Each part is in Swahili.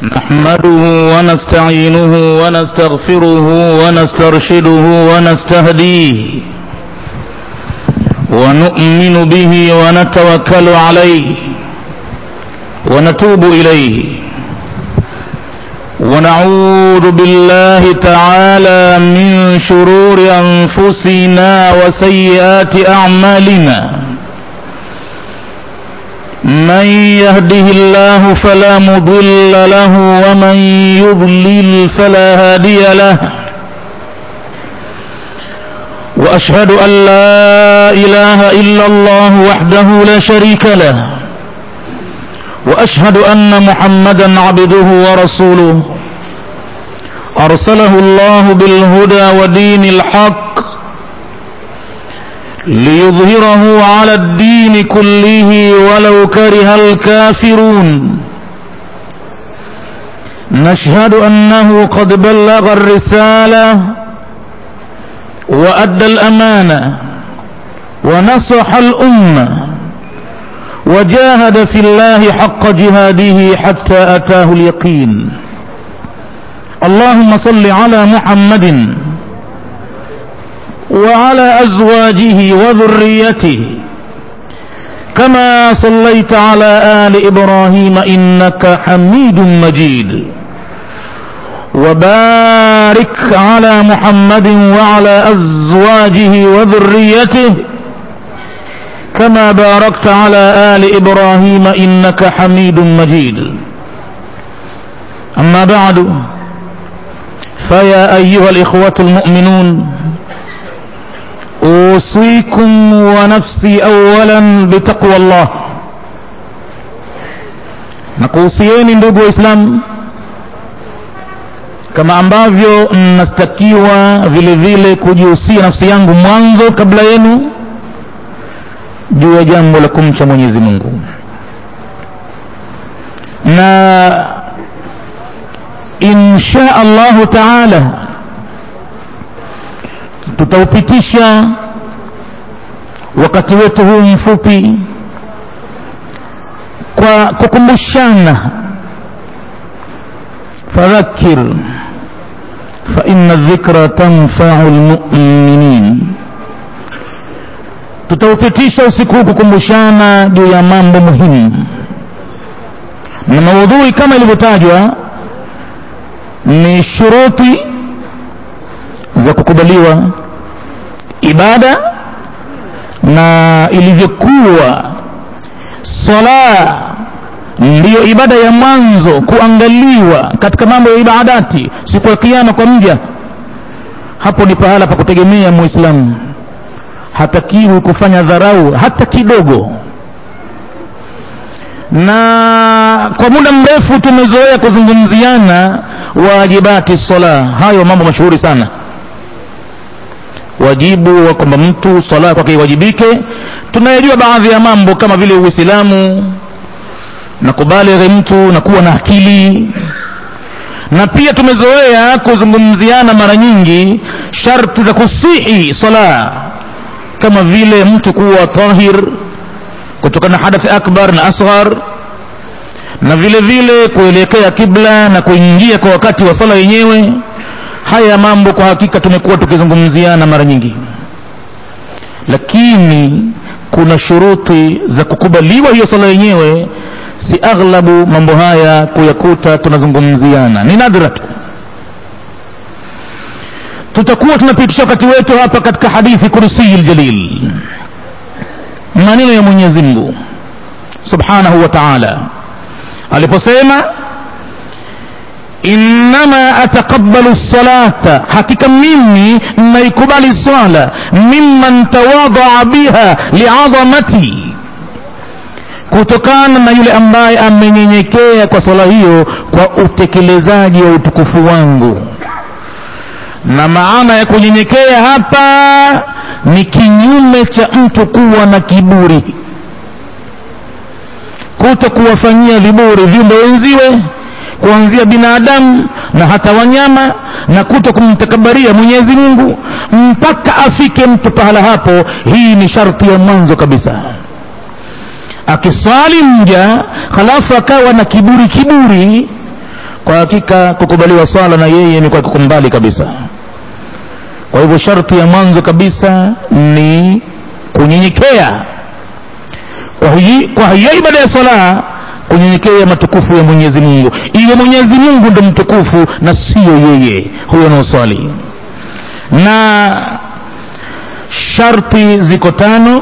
نحمده ونستعينه ونستغفره ونسترشده ونستهديه ونؤمن به ونتوكل عليه ونتوب إليه ونعوذ بالله تعالى من شرور أنفسنا وسيئات أعمالنا من يهده الله فلا مضل له ومن يضلل فلا هادي له واشهد ان لا اله الا الله وحده لا شريك له واشهد ان محمدا عبده ورسوله ارسله الله بالهدى ودين الحق ليظهره على الدين كله ولو كره الكافرون نشهد انه قد بلغ الرساله وادى الامانه ونصح الامه وجاهد في الله حق جهاده حتى اتاه اليقين اللهم صل على محمد وعلى أزواجه وذريته كما صليت على آل إبراهيم إنك حميد مجيد وبارك على محمد وعلى أزواجه وذريته كما باركت على آل إبراهيم إنك حميد مجيد أما بعد فيا أيها الإخوة المؤمنون أوصيكم ونفسي أولا بتقوى الله nakuhusieni ndugu waislamu kama ambavyo mnastakiwa vile vile kujihusia nafsi yangu mwanzo kabla yenu juu ya jambo la kumcha mwenyezi mungu na insha allahu taala tutaupitisha wakati wetu huu mfupi kwa kukumbushana fadhakir faina dhikra tanfau lmuminin tutaupitisha usiku huu kukumbushana juu ya mambo muhimu na maudhui kama ilivyotajwa ni shuruti za kukubaliwa ibada na ilivyokuwa sala ndiyo ibada ya mwanzo kuangaliwa katika mambo ya ibadati siku ya kiama kwa mja hapo ni pahala pa kutegemea muislamu hatakiwi kufanya dharau hata kidogo na kwa muda mrefu tumezoea kuzungumziana wajibati sala hayo mambo mashuhuri sana wajibu wa kwamba mtu sala kwake iwajibike tunayajua baadhi ya mambo kama vile uislamu na kubalighi mtu na kuwa na akili na pia tumezoea kuzungumziana mara nyingi sharti za kusihi sala kama vile mtu kuwa tahir kutokana na hadathi akbar na asghar na vile vile kuelekea kibla na kuingia kwa wakati wa sala yenyewe haya mambo kwa hakika tumekuwa tukizungumziana mara nyingi lakini kuna shuruti za kukubaliwa hiyo sala yenyewe si aghlabu mambo haya kuyakuta tunazungumziana ni nadra tu tutakuwa tunapitisha wakati wetu hapa katika hadithi kursiyi ljalil maneno ya mwenyezi mungu subhanahu wa taala aliposema innama ataqabbalu salata hakika mimi naikubali swala mimman tawadaa biha liadhamati kutokana na yule ambaye amenyenyekea kwa swala hiyo kwa utekelezaji wa utukufu wangu na maana ya kunyenyekea hapa ni kinyume cha mtu kuwa na kiburi kuto kuwafanyia viburi viumbe wenziwe kuanzia binadamu na hata wanyama na kuto kumtakabaria mwenyezi mungu mpaka afike mtu pahala hapo hii ni sharti ya mwanzo kabisa akiswali mja halafu akawa na kiburi kiburi kwa hakika kukubaliwa swala na yeye imekuwa kuko mbali kabisa kwa hivyo sharti ya mwanzo kabisa ni kunyenyekea kwa hii kwa hiyo ibada ya swala kunyenyekea matukufu ya mwenyezi mungu iwe mwenyezi mungu ndo mtukufu na siyo yeye huyo anaoswali na sharti ziko tano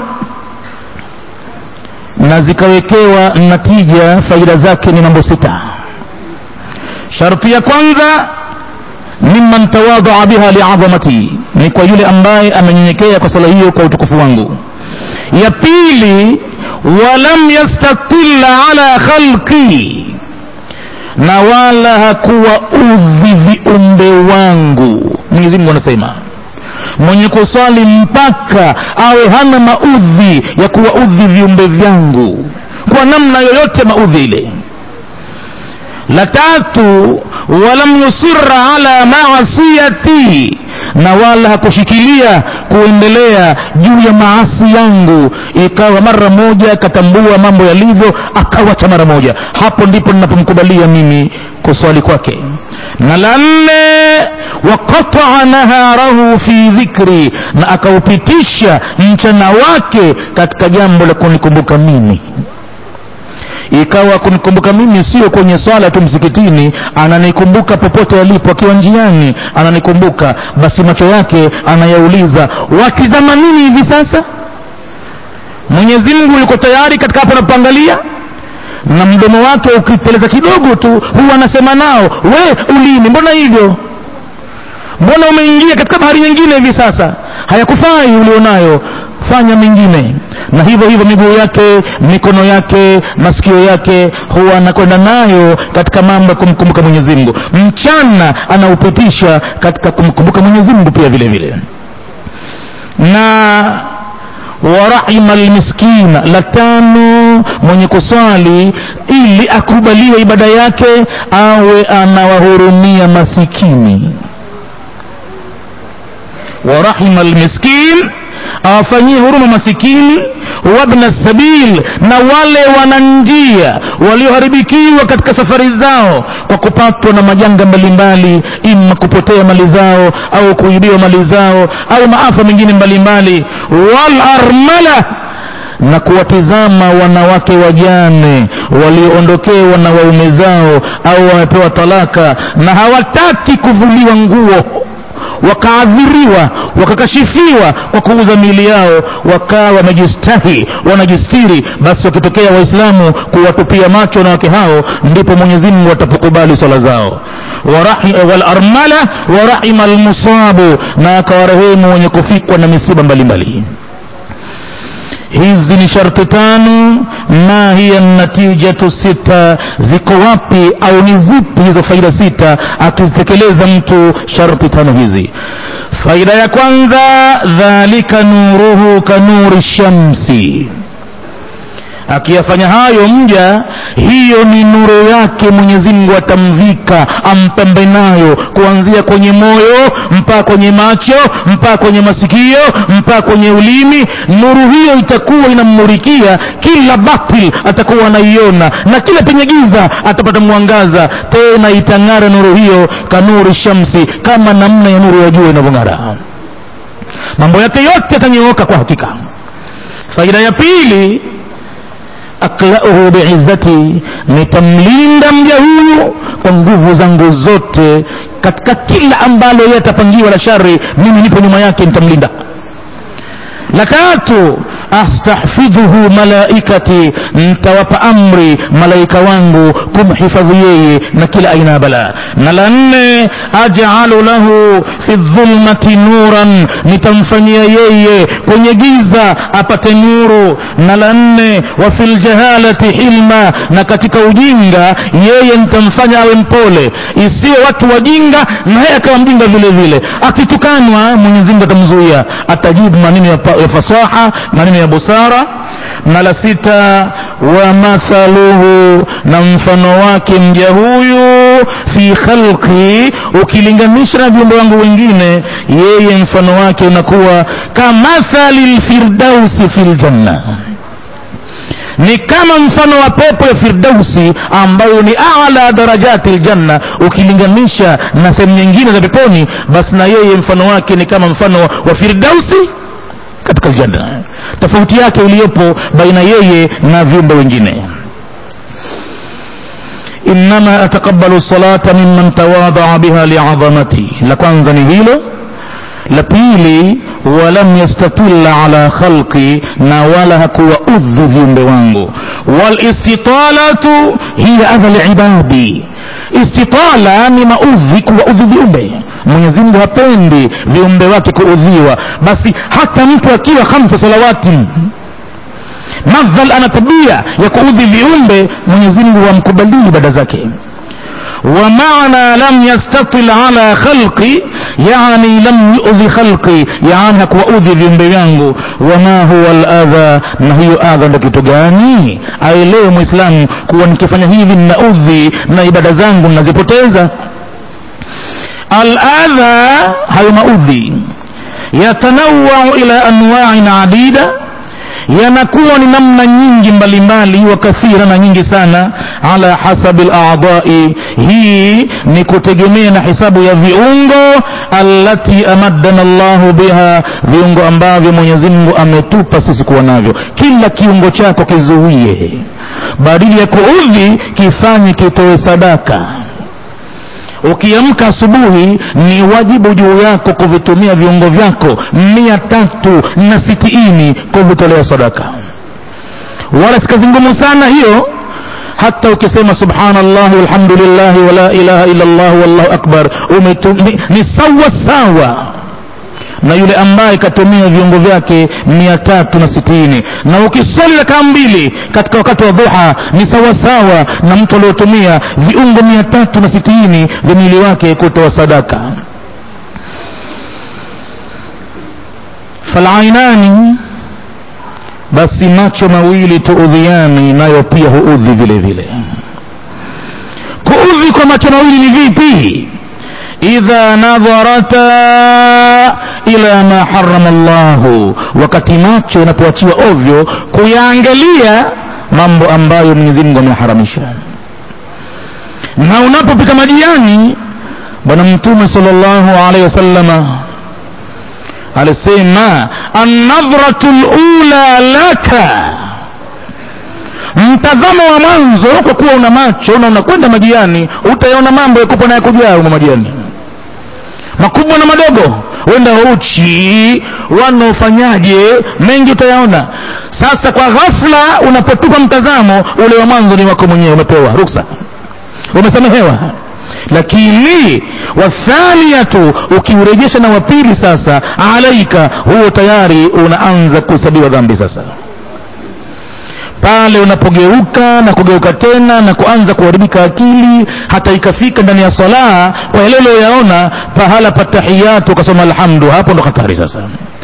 na zikawekewa natija faida zake ni mambo sita sharti ya kwanza mimman tawadhaa biha liadhamati ni kwa yule ambaye amenyenyekea kwa sala hiyo kwa utukufu wangu ya pili walam yastatilla ala khalqi na wala hakuwa udhi viumbe wangu mwenyezi mungu anasema mwenye kuswali mpaka awe hana maudhi ya kuwaudhi viumbe vyangu kwa namna yoyote maudhi ile la tatu walam yusira ala maasiyati na wala hakushikilia kuendelea juu ya maasi yangu ikawa mara moja akatambua mambo yalivyo akawacha mara moja hapo ndipo ninapomkubalia mimi kuswali kwake na la nne waqataa naharahu fi dhikri na akaupitisha mchana wake katika jambo la kunikumbuka mimi ikawa kunikumbuka mimi sio kwenye swala tu msikitini ananikumbuka popote alipo akiwa njiani ananikumbuka basi macho yake anayauliza watizama nini hivi sasa mwenyezi mungu yuko tayari katika hapo anapoangalia na mdomo wake ukiteleza kidogo tu huwa anasema nao we ulimi mbona hivyo mbona umeingia katika bahari nyingine hivi sasa hayakufai ulionayo fanya mengine na hivyo hivyo miguu yake mikono yake masikio yake huwa anakwenda nayo katika mambo ya kumkumbuka mwenyezi mungu mchana anaupitisha katika kumkumbuka mwenyezi mungu pia vile vile na warahima lmiskina la tano mwenye kuswali ili akubaliwe ibada yake awe anawahurumia masikini warahima lmiskin awafanyie huruma masikini wabna sabil na wale wananjia walioharibikiwa katika safari zao kwa kupatwa na majanga mbalimbali ima kupotea mali zao au kuibiwa mali zao au maafa mengine mbalimbali walarmala na kuwatizama wanawake wajane walioondokewa na waume zao au wamepewa talaka na hawataki kuvuliwa nguo wakaadhiriwa wakakashifiwa kwa kuuza miili yao wakawa wamejistahi wanajistiri basi wakitokea waislamu kuwatupia macho wanawake hao ndipo mwenyezi mungu atapokubali swala zao walarmala warahima almusabu na akawarehemu wenye kufikwa na misiba mbalimbali hizi ni sharti tano ma hiya natijatu sita ziko wapi au ni zipi hizo faida sita akizitekeleza mtu sharti tano hizi faida ya kwanza dhalika nuruhu kanuri shamsi akiyafanya hayo mja hiyo ni nuru yake mwenyezi mungu atamvika ampambe nayo kuanzia kwenye moyo mpaka kwenye macho mpaka kwenye masikio mpaka kwenye ulimi nuru hiyo itakuwa inammurikia kila batil atakuwa anaiona na kila penye giza atapata mwangaza tena itang'ara nuru hiyo kanuri shamsi kama namna ya nuru ya jua inavyong'ara mambo yake yote yatanyooka kwa hakika faida ya pili aklauhu biizzati nitamlinda mja huyu kwa nguvu zangu zote katika kila ambalo yeye atapangiwa la shari mimi nipo nyuma yake nitamlinda la tatu astahfidhuhu malaikati nitawapa amri malaika wangu kumhifadhi yeye na kila aina ya balaa na la nne ajalu lahu fi dhulmati nuran nitamfanyia yeye kwenye giza apate nuru na la nne wa fi ljahalati hilma na katika ujinga yeye nitamfanya awe mpole isiwe watu wajinga na yeye akawa mjinga vile vile akitukanwa mwenyezi mungu atamzuia atajibu maneno ya, ya fasaha maneno ya busara na la sita wa mathaluhu na mfano wake mja huyu fi khalqi ukilinganisha na viumbe wangu wengine yeye mfano wake unakuwa kamathali lfirdausi fi ljanna ni kama mfano wa pepo ya firdausi ambayo ni ala darajati ljanna ukilinganisha na sehemu nyingine za peponi basi na yeye mfano wake ni kama mfano wa, wa firdausi katika aljanna tofauti yake iliyopo baina yeye na viumbe wengine innama ataqabbalu salata mimman tawadaa biha liadhamati la kwanza ni hilo la pili walam yastatilla ala khalqi na wala hakuwa udhu viumbe wangu walistitalatu hiya adha libadi istitala ni maudhi kuwaudhi viumbe mwenyezi mungu hapendi viumbe wake kuudhiwa basi hata mtu akiwa khamsa salawati madhal ana tabia ya kuudhi viumbe mwenyezi mungu hamkubalii ibada zake ومعنى لم يستطل على خلقي يعني لم يؤذي خلقي يعني hakuwaudhi viumbe vyangu wama huwa aladha na hiyo adha ndo kitu gani aelewe mwislamu kuwa nikifanya hivi ninaudhi na ibada zangu ninazipoteza aladha hayo maudhi yatanawau ila anwain adida yanakuwa ni namna nyingi mbalimbali wa kathira na nyingi sana ala hasabi ladai hii ni kutegemea na hisabu ya viungo allati amaddana llahu biha viungo ambavyo mwenyezi mungu ametupa sisi kuwa navyo kila kiungo chako kizuie badili ya kuudhi kifanye kitoe sadaka ukiamka asubuhi ni wajibu juu yako kuvitumia viungo vyako mia tatu na sitini kuvitolea sadaka wala si kazi ngumu sana hiyo hata ukisema subhanallah walhamdulillahi wala ilaha illa llah wallahu akbar umetum, ni, ni sawa sawa na yule ambaye katumia viungo vyake mia tatu na sitini na ukiswali rakaa mbili katika wakati wa dhuha ni sawasawa na mtu aliotumia viungo mia tatu na sitini vya mwili wake kutoa sadaka falainani basi macho mawili tuudhiani nayo pia huudhi vile vile kuudhi kwa macho mawili ni vipi idha nadharata ila ma harama llahu wakati macho yanapoachiwa ovyo kuyaangalia mambo ambayo mwenyezi mungu ameharamisha na unapopika majiani bwana mtume salllahu alaihi wasallama alisema annadhratu lula laka mtazamo wa mwanzo kwa kuwa una macho na unakwenda majiani utayaona mambo yakupa na yakujaa umo majiani makubwa na madogo wenda uchi wanaofanyaje mengi utayaona sasa kwa ghafla unapotupa mtazamo ule wa mwanzo ni wako mwenyewe umepewa ruksa umesamehewa lakini wathaniyatu ukiurejesha na wapili sasa alaika huo tayari unaanza kuhesabiwa dhambi sasa pale unapogeuka na kugeuka tena na kuanza kuharibika akili hata ikafika ndani ya salaa kwa yale uliyoyaona pahala pa tahiyatu ukasoma alhamdu hapo ndo hatari sasa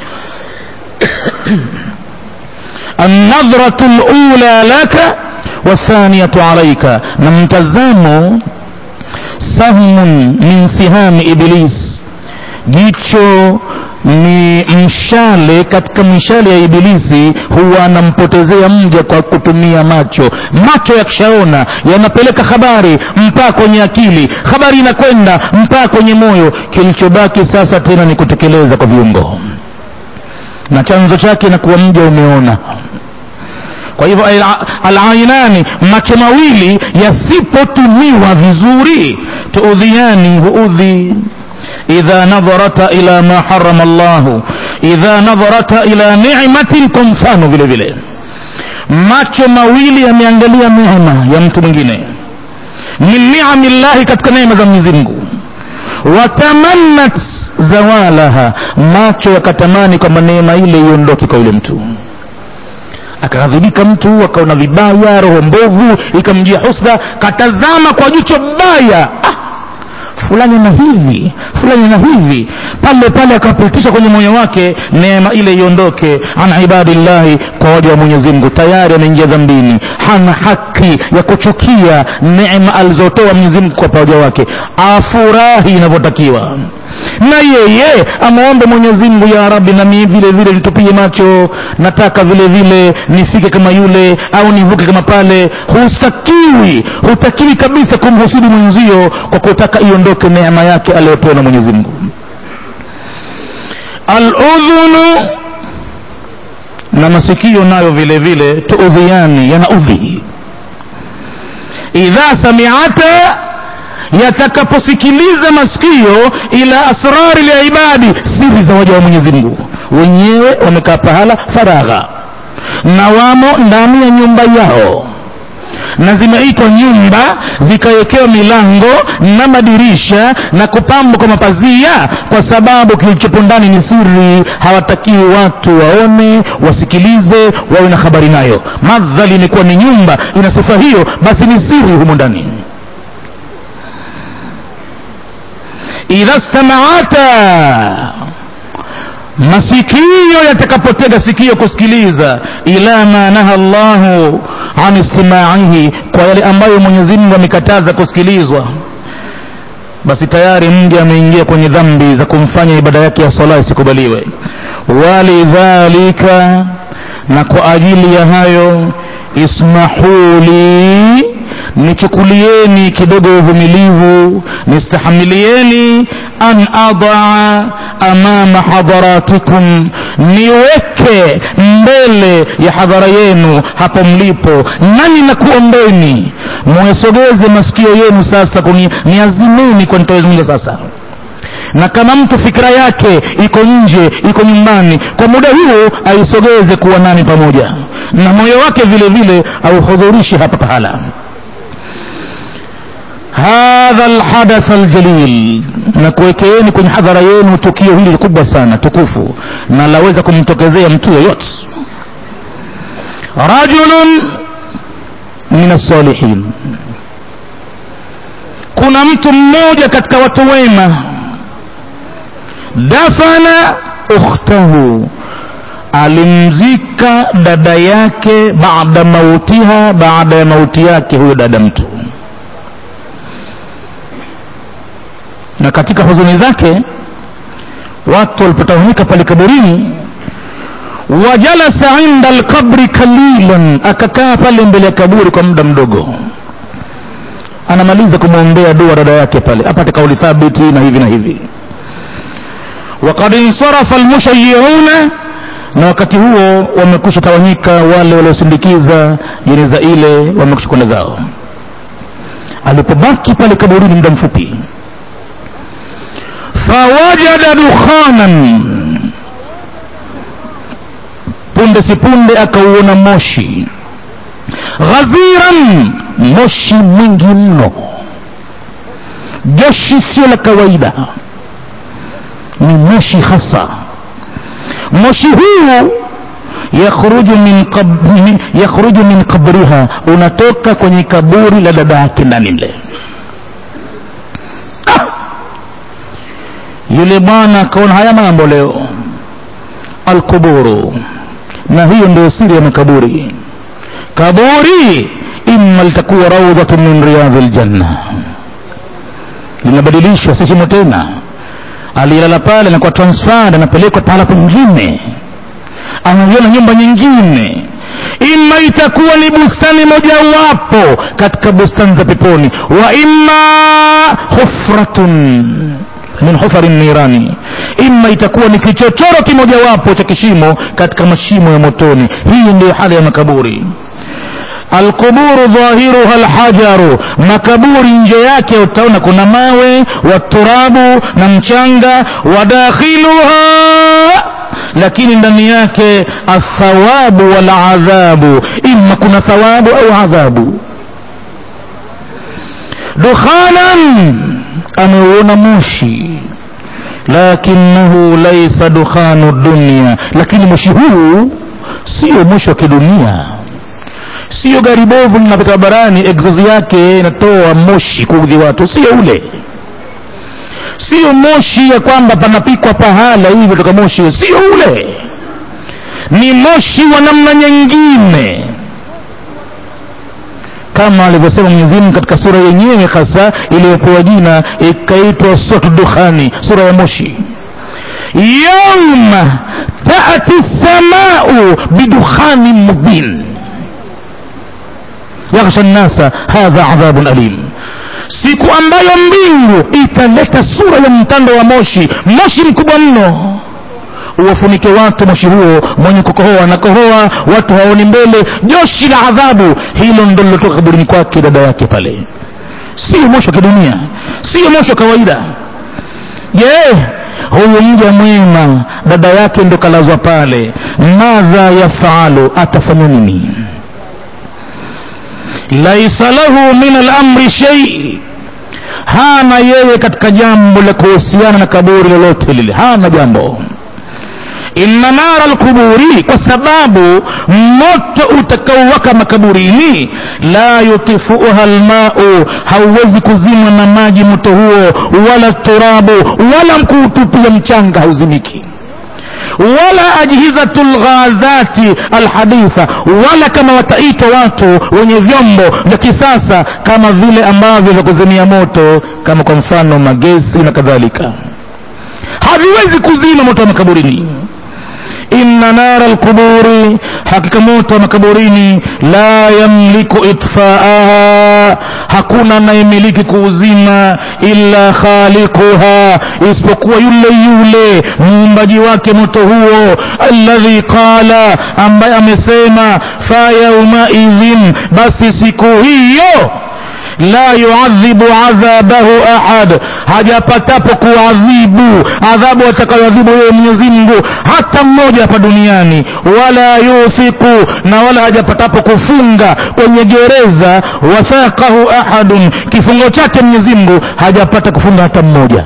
النظرة الأولى لك والثانية عليك نمتزام سهم من سهام إبليس jicho ni mshale katika mishale ya ibilisi huwa anampotezea mja kwa kutumia macho macho yakishaona yanapeleka habari mpaka kwenye akili habari inakwenda mpaka kwenye moyo kilichobaki sasa tena ni kutekeleza kwa viungo na chanzo chake na kuwa mja umeona kwa hivyo alainani macho mawili yasipotumiwa vizuri tuudhiani huudhi idha nadharata ila ma harama llahu idha nadharata ila nimatin kwa mfano vile vile macho mawili yameangalia neema ya mtu mwingine min niami llahi katika neema za mwenyezi mungu watamannat zawalaha macho yakatamani kwamba neema ile iondoke kwa yule mtu akaghadhibika mtu akaona vibaya roho mbovu ikamjia husda katazama kwa jicho baya ah, fulani na hivi fulani na hivi pale pale akapitisha kwenye moyo wake neema ile iondoke an ibadillahi kwa waja wa mwenyezi mungu tayari ameingia dhambini hana haki ya kuchukia neema alizotoa mwenyezi mungu kwa waja wake afurahi inavyotakiwa na yeye amwombe mwenyezi mungu ya rabi nami vile vile nitupie macho nataka vile vile nifike kama yule au nivuke kama pale hustakiwi hutakiwi kabisa kumhusidi mwenzio kwa kutaka iondoke neema yake aliyopewa na mwenyezi mungu aludhunu na masikio nayo vile vile tuudhiani yanaudhi idha samiata yatakaposikiliza masikio ila asrari liibadi siri za waja wa mwenyezi mungu wenyewe wamekaa pahala faragha na wamo ndani ya nyumba yao na zimeitwa nyumba zikawekewa milango na madirisha na kupambwa kwa mapazia kwa sababu kilichopo ndani ni siri hawatakiwi watu waone wasikilize wawe na habari nayo madhali imekuwa ni nyumba ina sifa hiyo basi ni siri humo ndani idha stamaata masikio yatakapotega sikio kusikiliza ila ma naha llahu an istimaihi kwa yale ambayo mwenyezi mungu amekataza kusikilizwa basi tayari mja ameingia kwenye dhambi za kumfanya ibada yake ya sala isikubaliwe walidhalika na kwa ajili ya hayo ismahuli nichukulieni kidogo uvumilivu nistahamilieni an adaa amama hadharatikum niweke mbele ya hadhara yenu hapo mlipo nani nakuombeni mwesogeze masikio yenu sasa kuni niazimeni kwa nitawezungumza sasa na kama mtu fikira yake iko nje iko nyumbani kwa muda huo aisogeze kuwa nani pamoja na moyo wake vile vile auhudhurishi hapa pahala hadha alhadath aljalil na kuwekeeni kwenye hadhara yenu tukio hili kubwa sana tukufu na laweza kumtokezea mtu yoyote rajulun min assalihin kuna mtu mmoja katika watu wema dafana ukhtahu alimzika dada yake baada mautiha baada ya mauti yake huyo dada mtu na katika huzuni zake watu walipotawanyika pale kaburini wajalasa inda alqabri kalilan akakaa pale mbele ya kaburi kwa muda mdogo anamaliza kumwombea dua dada yake pale apate kauli thabiti na hivi na hivi wakad insarafa almushayiuna na wakati huo wamekusha tawanyika wale waliosindikiza jeneza ile wamekusha kwenda zao alipobaki pale kaburini muda mfupi fawajada dukhanan punde si punde akauona moshi ghaziran moshi mwingi mno joshi sio la kawaida ni moshi hasa moshi huu yakhruju min, qab, min, yakhruju min qabriha unatoka kwenye kaburi la dada yake ndani mle ah! yule bwana akaona haya mambo leo alquburu na hiyo ndio siri ya makaburi kaburi imma litakuwa raudhatu min riyadhi ljanna linabadilishwa si shimo tena aliyelala pale anakuwa transferred anapelekwa pahala kwingine anaiona nyumba nyingine ima itakuwa ni bustani mojawapo katika bustani za peponi wa imma hufratun min hufari nirani ima itakuwa ni kichochoro kimojawapo cha kishimo katika mashimo ya motoni hii ndio hali ya makaburi alquburu dhahiruha alhajaru makaburi nje yake utaona kuna mawe waturabu na mchanga wadakhiluha lakini ndani yake athawabu waladhabu ima kuna thawabu au adhabu dukhanan ameuona moshi lakinahu laisa dukhanu dunia lakini moshi huu sio moshi wa kidunia sio gari bovu linapita barabarani egzozi yake inatoa moshi kuudhi watu sio ule sio moshi ya kwamba panapikwa pahala hivyo toka moshi sio ule ni moshi wa namna nyingine kama alivyosema Mwenyezi Mungu katika sura yenyewe hasa iliyopewa jina ikaitwa suratu Dukhani, sura ya moshi. Yauma taati samau bidukhanin mubin yaghsha nnasa hadha adhabun alim siku ambayo mbingu italeta sura ya mtando wa moshi moshi mkubwa mno uwafunike watu moshi huo mwenye kukohoa na kohoa watu haoni mbele joshi la adhabu hilo ndo lilotoka kaburini kwake dada yake pale sio moshi wa kidunia sio moshi wa kawaida je yeah. huyu mja mwema dada yake ndo kalazwa pale madha yafalu atafanya nini laisa lahu min alamri shei hana yeye katika jambo la kuhusiana na kaburi lolote lile hana jambo inna nara lquburi kwa sababu moto utakaowaka makaburini la yutifuha lmau hauwezi kuzimwa na maji moto huo wala turabu wala mkuutupia mchanga hauzimiki wala ajhizatu lghazati alhaditha wala kama wataitwa watu wenye vyombo vya kisasa kama vile ambavyo vya kuzimia moto kama kwa mfano magesi na kadhalika haviwezi kuzima moto wa makaburini inna nara alquburi hakika moto wa makaburini la yamliku itfaaha hakuna anayemiliki kuuzima illa khaliquha isipokuwa yule yule muumbaji wake moto huo alladhi qala ambaye amesema fa yaumaidhin basi siku hiyo la yuadhibu adhabahu ahad hajapatapo kuadhibu adhabu atakayoadhibu yeye mwenyezi mungu hata mmoja hapa duniani wala yuthiku na wala hajapatapo kufunga kwenye gereza wathaqahu ahadun kifungo chake mwenyezi mungu hajapata kufunga hata mmoja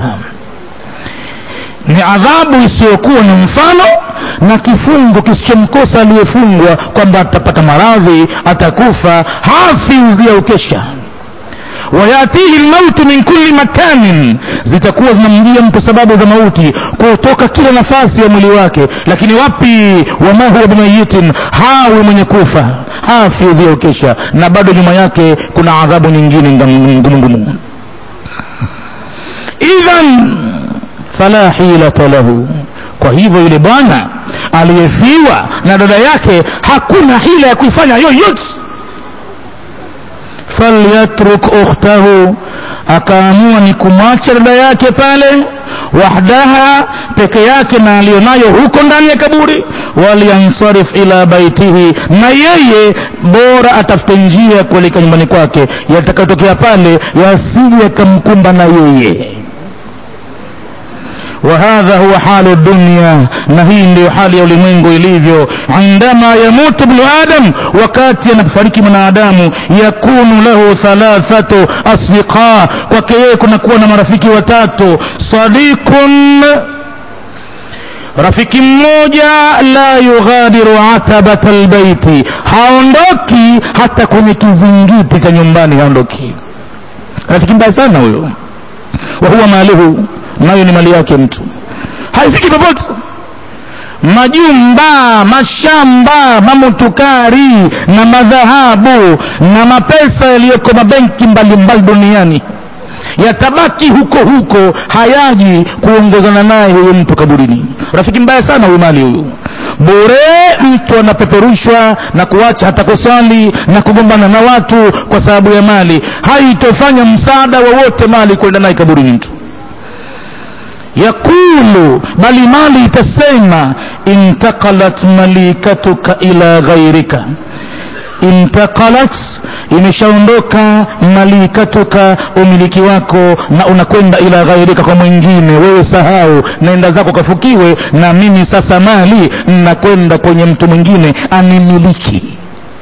ni adhabu isiyokuwa na mfano na kifungo kisichomkosa aliyefungwa kwamba atapata maradhi atakufa hafi uzia ukesha wayatihi lmautu min kulli makanin zitakuwa zinamjia mtu sababu za mauti kutoka kila nafasi ya mwili wake lakini wapi wama huwa bimayitin hawi mwenye kufa hafi udhia ukesha na bado nyuma yake kuna adhabu nyingine ngumu ngumu idhan fala hilata lahu kwa hivyo yule bwana aliyefiwa na dada yake hakuna hila ya kuifanya yoyote falyatruk ukhtahu akaamua ni kumwacha dada yake pale wahdaha peke yake na aliyonayo huko ndani ya kaburi waliansarif ila baitihi na yeye bora atafute njia ya kuelekea nyumbani kwake yatakayotokea pale yasije yakamkumba na yeye وهذا هو حال الدنيا نهي ndio hali ya ulimwengu ilivyo indama yamutu ibnu adam wakati anapofariki mwanadamu yakunu lahu thalathatu asdiqa kwake yeye kunakuwa na marafiki watatu sadiqun rafiki mmoja la yughadiru atabata albaiti haondoki hata kwenye kizingiti cha nyumbani haondoki rafiki mbaya sana huyo wa huwa maluhu nayo ni mali yake mtu haifiki popote majumba mashamba mamotukari na madhahabu na mapesa yaliyoko mabenki mbalimbali duniani yatabaki huko huko hayaji kuongozana naye huyu mtu kaburini rafiki mbaya sana huyu mali huyu bure mtu anapeperushwa na kuacha hata kusali na kugombana na watu kwa sababu ya mali haitofanya msaada wowote mali kwenda naye kaburini mtu yakulu bali mali itasema intaqalat malikatuka ila ghairika intaqalat imeshaondoka malikatuka umiliki wako na unakwenda ila ghairika kwa mwingine wewe sahau naenda zako kafukiwe na mimi sasa mali nakwenda kwenye mtu mwingine animiliki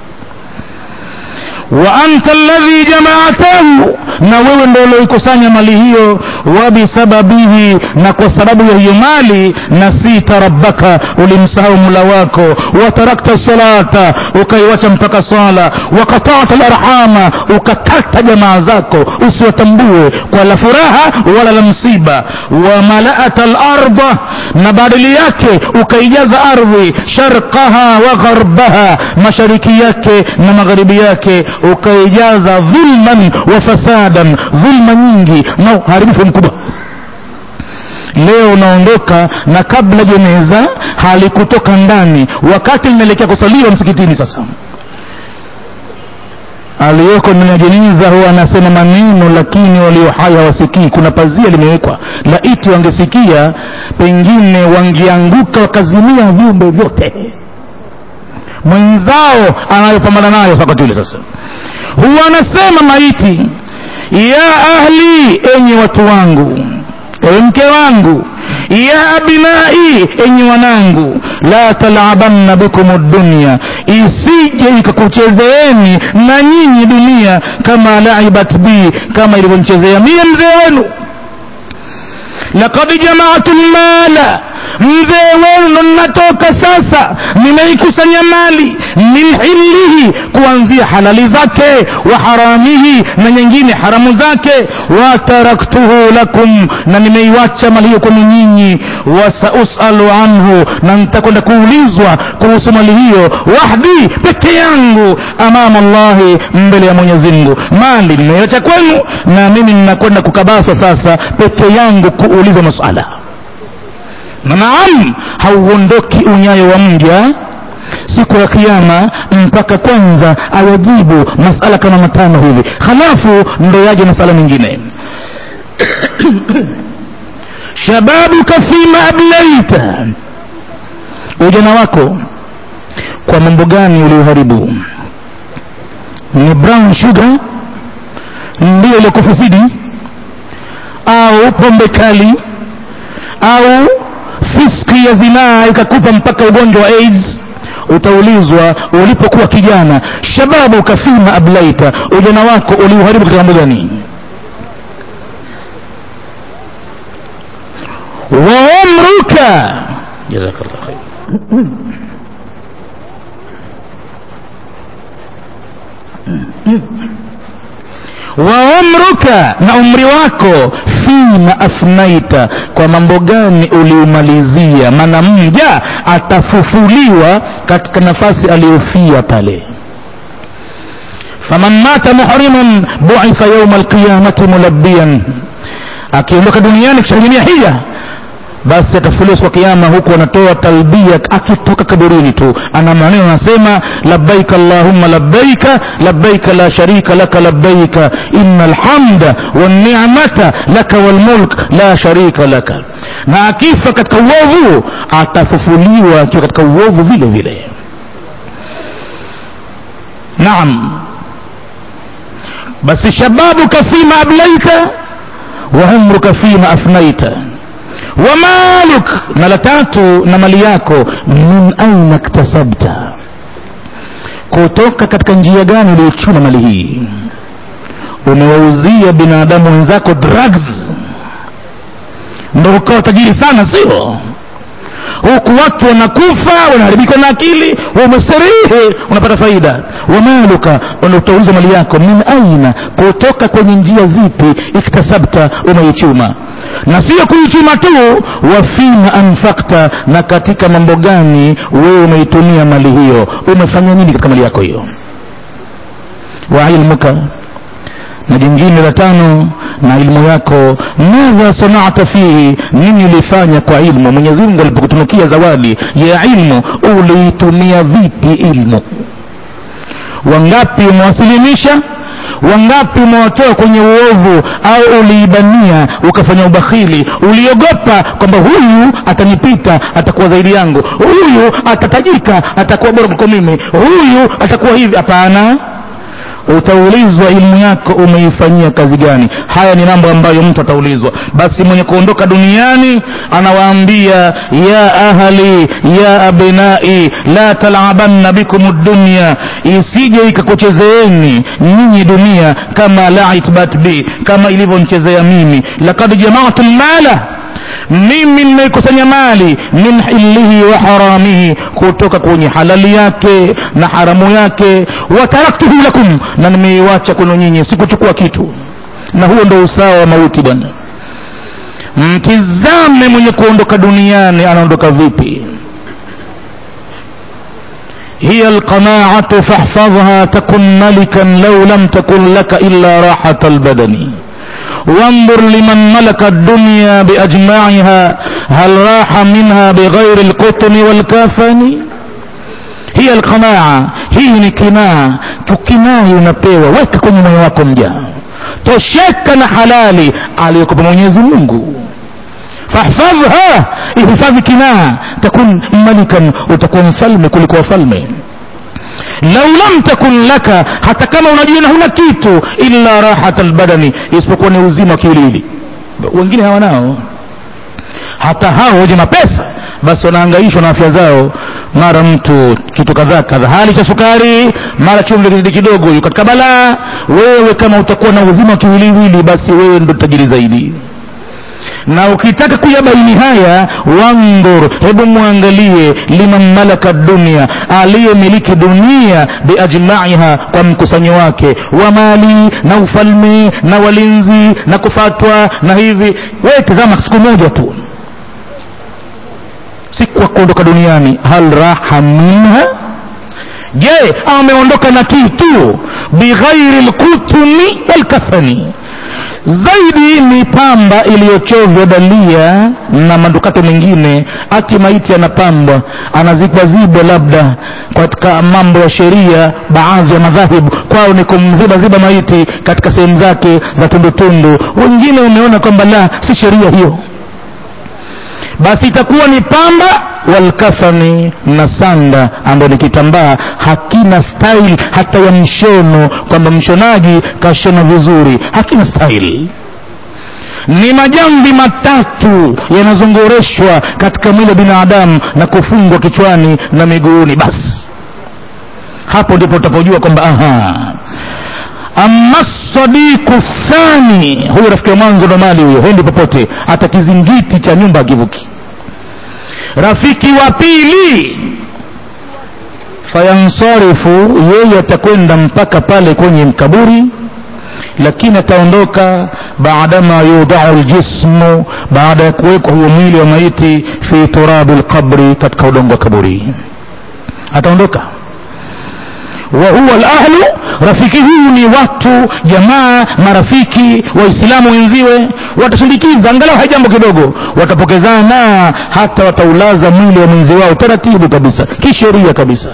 wa anta alladhi jamaatahu na wewe ndo ulioikusanya mali hiyo wabisababihi na kwa sababu ya hiyo mali nasita rabbaka ulimsahau mula wako watarakta salata ukaiwacha mpaka swala wakatata larhama ukakata jamaa zako usiwatambue kwa la furaha wala la msiba wamalaata larda na badili yake ukaijaza ardhi sharqaha wa gharbaha mashariki yake na magharibi yake ukaijaza dhulman wa fasadan dhulma nyingi na uharibifu mkubwa leo unaondoka na kabla jeneza halikutoka ndani wakati linaelekea kusaliwa msikitini sasa aliyoko ndani ya jeneza huwa anasema maneno lakini walio hai hawasikii kuna pazia limewekwa laiti wangesikia pengine wangeanguka wakazimia viumbe vyote mwenzao anayopambana nayo wakati ule sasa huwa anasema maiti ya ahli enyi watu wangu ewe mke wangu ya abinai enyi wanangu la talabanna bikum dunya isije ikakuchezeeni na nyinyi dunia kama laibat bi kama ilivyonichezea mie mzee wenu lakad jamaatu lmala mzee wenu ndo ninatoka sasa nimeikusanya mali min hilihi kuanzia halali zake wa haramihi na nyingine haramu zake wataraktuhu lakum na nimeiwacha mali hiyo kwenu nyinyi wasausalu anhu na nitakwenda kuulizwa kuhusu mali hiyo wahdi peke yangu amama llahi mbele ya mwenyezi mungu mali nimeiwacha kwenu na mimi ninakwenda kukabaswa sasa peke yangu kuulizwa masala na naam hauondoki unyayo wa mja siku ya kiama mpaka kwanza ayajibu masala kama matano hivi halafu ndo yaje masala mengine shababuka fima ablaita ujana wako kwa mambo gani ulioharibu ni brown sugar ndiyo iliyokufisidi au pombe kali au fiski ya zinaa ikakupa mpaka ugonjwa wa aids utaulizwa ulipokuwa kijana shababu kafima ablaita ujana wako uliuharibu katika mambo gani wa umruka jazakallah khair wa umruka na umri wako fima afnaita kwa mambo gani uliumalizia maana mja atafufuliwa katika nafasi aliyofia pale faman mata muhriman buitha yauma alqiyamati mulabbian akiondoka duniani kushahilimia hija basi atafufuliwa siku ya kiama huku anatoa talbia akitoka kaburini tu ana maneno anasema labbaika allahumma labbaika labbaika la sharika laka labbaika inna alhamda wanni'mata laka walmulk la sharika laka na akifa katika uovu atafufuliwa akiwa katika uovu vile vile naam basi shababuka fima ablaita wa umruka fima afnaita wa maluk na la tatu na mali yako min aina ktasabta kutoka katika njia gani uliochuma mali hii umewauzia binadamu wenzako drugs ndo ukawa tajiri sana sio huku watu wanakufa wanaharibika na akili wamesterihe unapata faida wamaluka utauliza mali yako min aina kutoka kwenye njia zipi iktasabta umeichuma na sio kuichuma tu wafima anfakta na katika mambo gani wewe umeitumia mali hiyo umefanya nini katika mali yako hiyo wa ilmuka na jingine la tano na ilmu yako madha sanata fihi nini ulifanya kwa ilmu mwenyezi mungu alipokutunukia zawadi ya ilmu uliitumia vipi ilmu wangapi umewasilimisha wangapi umewatoa kwenye uovu au uliibania ukafanya ubakhili uliogopa kwamba huyu atanipita atakuwa zaidi yangu huyu atatajika atakuwa bora kuliko mimi huyu atakuwa hivi hapana utaulizwa elimu yako umeifanyia kazi gani haya ni mambo ambayo mtu ataulizwa basi mwenye kuondoka duniani anawaambia ya ahli ya abnai la talabanna bikum dunya isije ikakuchezeeni nyinyi dunia kama laitbat bi kama ilivyonchezea mimi lakad jamaatu lmala mimi nimeikusanya mali min hilihi wa haramihi kutoka kwenye halali yake na haramu yake wataraktuhu lakum na nimeiwacha kwenu nyinyi sikuchukua kitu na huo ndo usawa wa mauti bwana mtizame mwenye kuondoka duniani anaondoka vipi هي القناعة فاحفظها تكن ملكا لو لم تكن لك إلا راحة البدن وانظر لمن ملك الدنيا بأجمعها هل راح منها بغير القطن والكافن هي القناعة hii ni kinaa tukinai unapewa weka kwenye moyo wako mjaa tosheka na halali aliyokupa mwenyezi mungu fahfadhha ihifadhi kinaa takun malikan utakuwa mfalme kuliko wafalme lau lam takun laka hata kama unajiona huna kitu illa rahata lbadani isipokuwa ni uzima wa kiwiliwili wengine hawanao hata hao wenye mapesa basi wanaangaishwa na afya zao mara mtu kitu kadhaa kadhaa hali cha sukari mara chumvi kizidi kidogo yuko katika balaa wewe kama utakuwa na uzima wa kiwiliwili basi wewe ndo tajiri zaidi na ukitaka kuyabaini haya wandhur hebu mwangalie liman malaka dunia aliyemiliki dunia biajmaiha kwa mkusanyo wake wa mali na ufalme na walinzi na kufatwa na hivi wewe tazama siku moja tu siku ya kuondoka duniani hal raha minha je ameondoka na kitu bighairi lkutumi walkafani zaidi ni pamba iliyochovya dalia na manukato mengine ati maiti anapambwa anazikwazibwa labda katika mambo ya sheria baadhi ya madhahibu kwao ni kumzibaziba maiti katika sehemu zake za tundutundu wengine wameona kwamba la si sheria hiyo basi itakuwa ni pamba walkafani na sanda ambayo ni kitambaa hakina style hata ya mshono kwamba mshonaji kashona vizuri hakina style ni majamvi matatu yanazongoreshwa katika mwili wa binadamu na kufungwa kichwani na miguuni basi hapo ndipo utapojua kwamba aha ama sadiku thani huyu rafiki wa mwanzo ndo mali huyo hendi popote hata kizingiti cha nyumba akivuki rafiki wa pili fayansarifu yeye atakwenda mpaka pale kwenye mkaburi lakini ataondoka baadama yudau ljismu baada ya kuwekwa huo mwili wa maiti fi turabi lqabri katika udongo wa kaburi ataondoka wa huwa lahlu rafiki huyu ni watu jamaa marafiki waislamu wenziwe watasindikiza angalau haijambo kidogo watapokezana hata wataulaza mwili wa mwenzi wao taratibu kabisa kisheria kabisa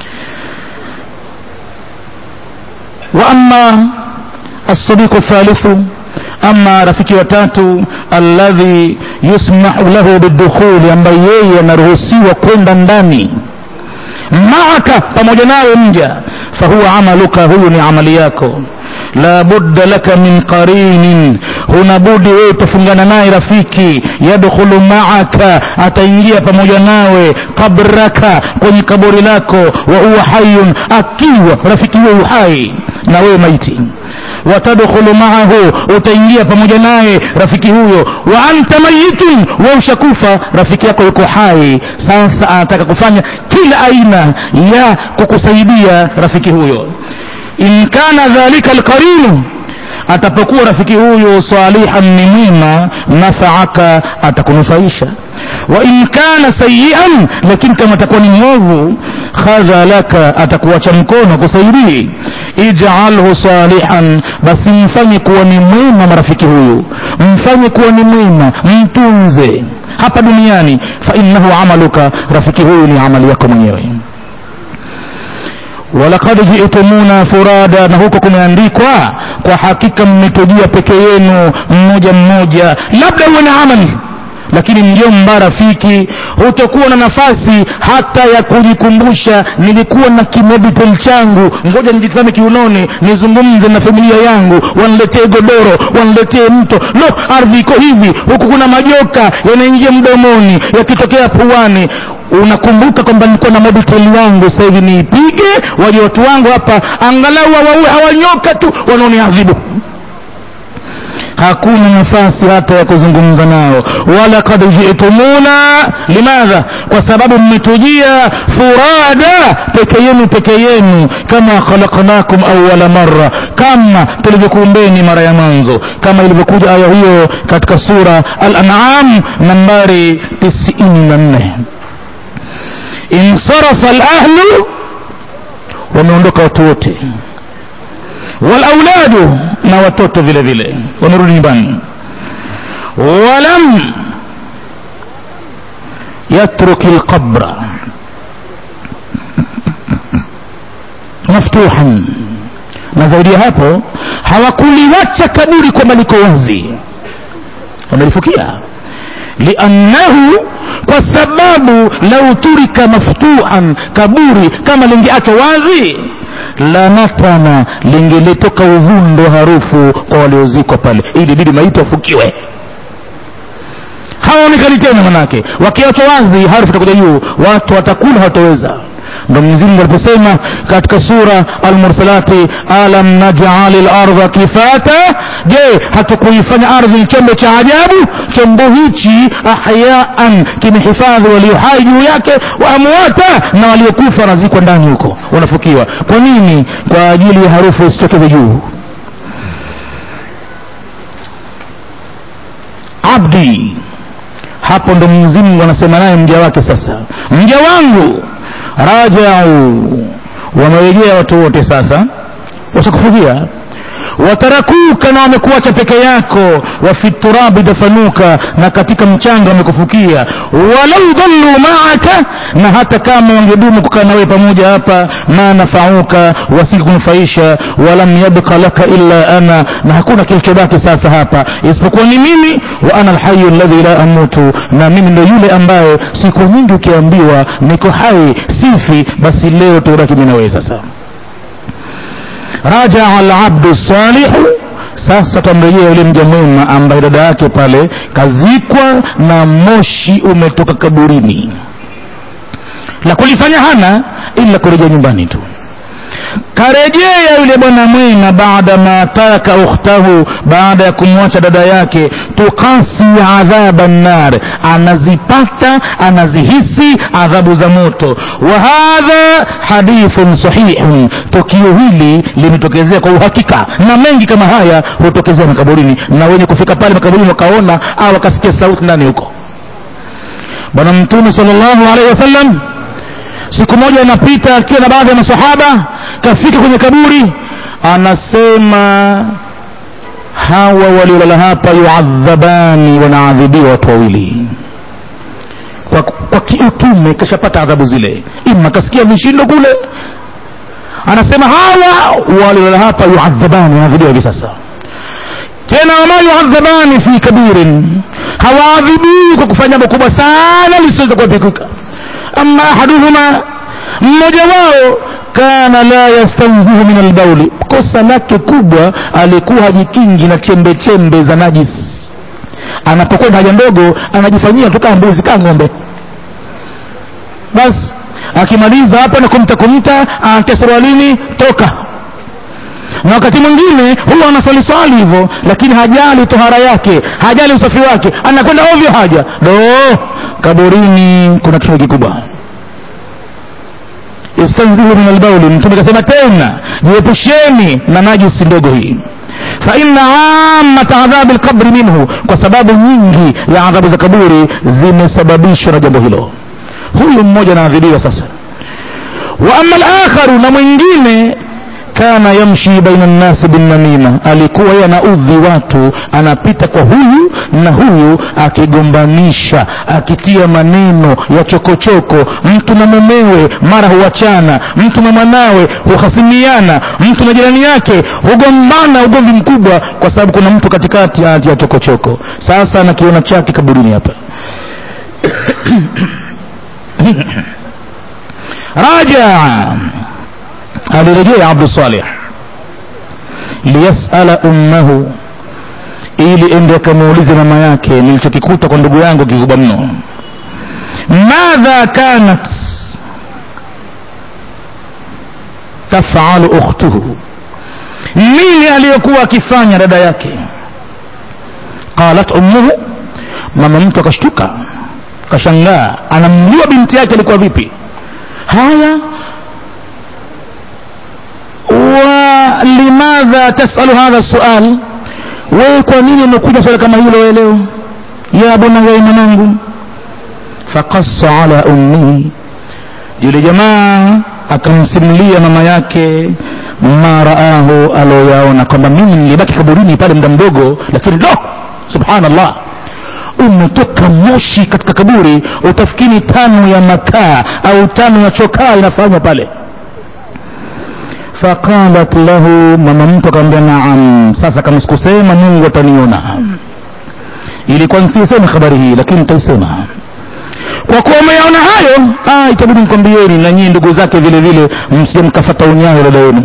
wa ama الصديق الثالث ama rafiki watatu alladhi yusmahu lahu bidukhuli ambaye yeye anaruhusiwa kwenda ndani maaka pamoja nawe mja fahuwa amaluka huyu ni amali yako la budda laka min qarinin huna budi wewe utafungana naye rafiki yadkhulu maaka ataingia pamoja nawe qabraka kwenye kaburi lako wa huwa hayun akiwa rafiki huyo hai na wewe maiti watadkhulu maahu utaingia pamoja naye rafiki huyo wa anta mayitun wa ushakufa rafiki yako yuko hai sasa anataka kufanya kila aina ya kukusaidia rafiki huyo in kana dhalika alqarinu atapokuwa rafiki huyo salihan ni mwema nafaaka atakunufaisha wa in kana sayian lakini kama atakuwa ni mwovu khadha laka atakuacha mkono kusaidii ijalhu salihan basi mfanye kuwa ni mwema marafiki huyu mfanye kuwa ni mwema mtunze hapa duniani fa innahu amaluka rafiki huyu ni amali yako mwenyewe walakad jitumuna furada na huko kumeandikwa kwa hakika mmetujia peke yenu mmoja mmoja labda uwe na amali lakini mjomba rafiki hutokuwa na nafasi hata ya kujikumbusha nilikuwa na kimeditel changu ngoja nijitazame kiunoni nizungumze na familia yangu waniletee godoro waniletee mto lo ardhi iko hivi huku kuna majoka yanaingia mdomoni yakitokea puani unakumbuka kwamba nilikuwa na mobiteli yangu sasa hivi niipige waje watu wangu hapa angalau wawaue hawanyoka tu wanaoniadhibu hakuna nafasi hata ya kuzungumza nao walakad jitumuna limadha kwa sababu mmetujia furada peke yenu peke yenu kama khalaqnakum awala marra kama tulivyokuumbeni mara ya mwanzo kama ilivyokuja aya hiyo katika sura al-an'am nambari 94 insarafa al-ahlu wameondoka watu wote walauladu na watoto vile vile wamerudi nyumbani walam yatruki lqabra maftuhan na zaidi ya hapo hawakuliwacha kaburi kwamba liko wazi wamelifukia liannahu kwa sababu lau turika maftuhan kaburi kama lingeachwa wazi lanatana lingelitoka uvundo harufu kwa waliozikwa pale ili bidi maiti wafukiwe hawaonekani tena manake wakiachwa wazi harufu itakuja juu watu watakula hawataweza ndo mwenyezi mungu aliposema katika sura almursalati alam najali lardha kifata je hatukuifanya ardhi chombo cha ajabu chombo hichi ahyaan kimehifadhi walio hai juu yake wa amwata na waliokufa wanazikwa ndani huko wanafukiwa kwa nini kwa ajili ya harufu isitokeze juu abdi hapo ndo mwenyezi mungu anasema naye mja wake sasa mja wangu rajau wamerejea watu wote sasa washakufugia watarakuka na wamekuacha peke yako wafi turabi dafanuka na katika mchanga wamekufukia walau dhallu maaka na hata kama wangedumu kukaa nawe pamoja hapa ma nafauka wasingekunufaisha walam yabqa laka illa ana na hakuna kilichobaki sasa hapa isipokuwa ni mimi wa ana alhayu alladhi la amutu na mimi ndo yule ambaye siku nyingi ukiambiwa niko hai sifi basi leo tubaki mimi na wewe sasa rajaa alabdu salihu sasa tamrejea yule mja mwema ambaye dada yake pale kazikwa na moshi umetoka kaburini la kulifanya hana ila kurejea nyumbani tu karejea yule bwana mwema baada ma taraka ukhtahu baada ya kumwacha dada yake tukasi adhaba nar anazipata anazihisi adhabu za moto wa hadha hadithun sahihun tukio hili limetokezea kwa uhakika na mengi kama haya hutokezea makaburini na wenye kufika pale makaburini wakaona au wakasikia sauti ndani huko bwana mtume sallallahu alaihi wasallam siku moja anapita akiwa na baadhi ya masahaba kafika kwenye kaburi anasema hawa waliolala hapa yuadhabani wanaadhibiwa watu wawili kwa, kwa kiutume kashapata adhabu zile ima kasikia vishindo kule anasema hawa waliolala hapa yuadhabani wanaadhibiwa hivi sasa tena wama yuadhabani fi kabirin hawaadhibiwi kwa kufanya jambo kubwa sana lisiweza kuepikuka ama ahaduhuma mmoja wao kana la yastanzihu min albauli kosa lake kubwa alikuwa hajikingi na chembe chembe za najis anapokwenda haja ndogo anajifanyia tu kama mbuzi kaa ng'ombe basi akimaliza hapo na kumta kumta anatia surualini toka na wakati mwingine huwa anaswali swali hivyo lakini hajali tohara yake hajali usafi wake anakwenda ovyo haja do kaburini kuna kitu kikubwa istanzihu min albauli mtume akasema tena jiepusheni na najisi ndogo hii fa inna amata adhabi lqabri minhu kwa sababu nyingi ya adhabu za kaburi zimesababishwa na jambo hilo huyu mmoja anaadhibiwa sasa wa ama lakharu na mwingine kana yamshi baina nnasi binnamima alikuwa yeye anaudhi watu anapita kwa huyu na huyu akigombanisha akitia maneno ya chokochoko mtu na mumewe mara huachana mtu na mwanawe huhasimiana mtu na jirani yake hugombana ugomvi mkubwa kwa sababu kuna mtu katikati anatia chokochoko sasa anakiona chake kaburini hapa rajaa alirejea abdu salih liyasala ummahu ili ende akamuulize mama yake nilichokikuta kwa ndugu yangu kikubwa mno madha kanat tafalu ukhtuhu nini aliyokuwa akifanya dada yake qalat ummuhu mama mtu akashtuka kashangaa anamjua binti yake alikuwa vipi haya wa limadha tasalu hadha sual wewe kwa nini umekuja swala kama hilo wewe leo ya bunaya mwanangu faqassa ala ummihi yule jamaa akamsimulia mama yake ma raahu aloyaona kwamba mimi nilibaki kaburini pale muda mdogo lakini do subhanallah umetoka moshi katika kaburi utafikiri tano ya makaa au tano ya chokaa inafanywa pale faqalat lahu mama mtu akamwambia naam sasa kama sikusema mungu ataniona ilikuwa nisiseme habari hii lakini nitaisema kwa kuwa umeyaona hayo ah, itabidi nikwambieni na nyinyi ndugu zake vile vile msije mkafata unyayo dada yenu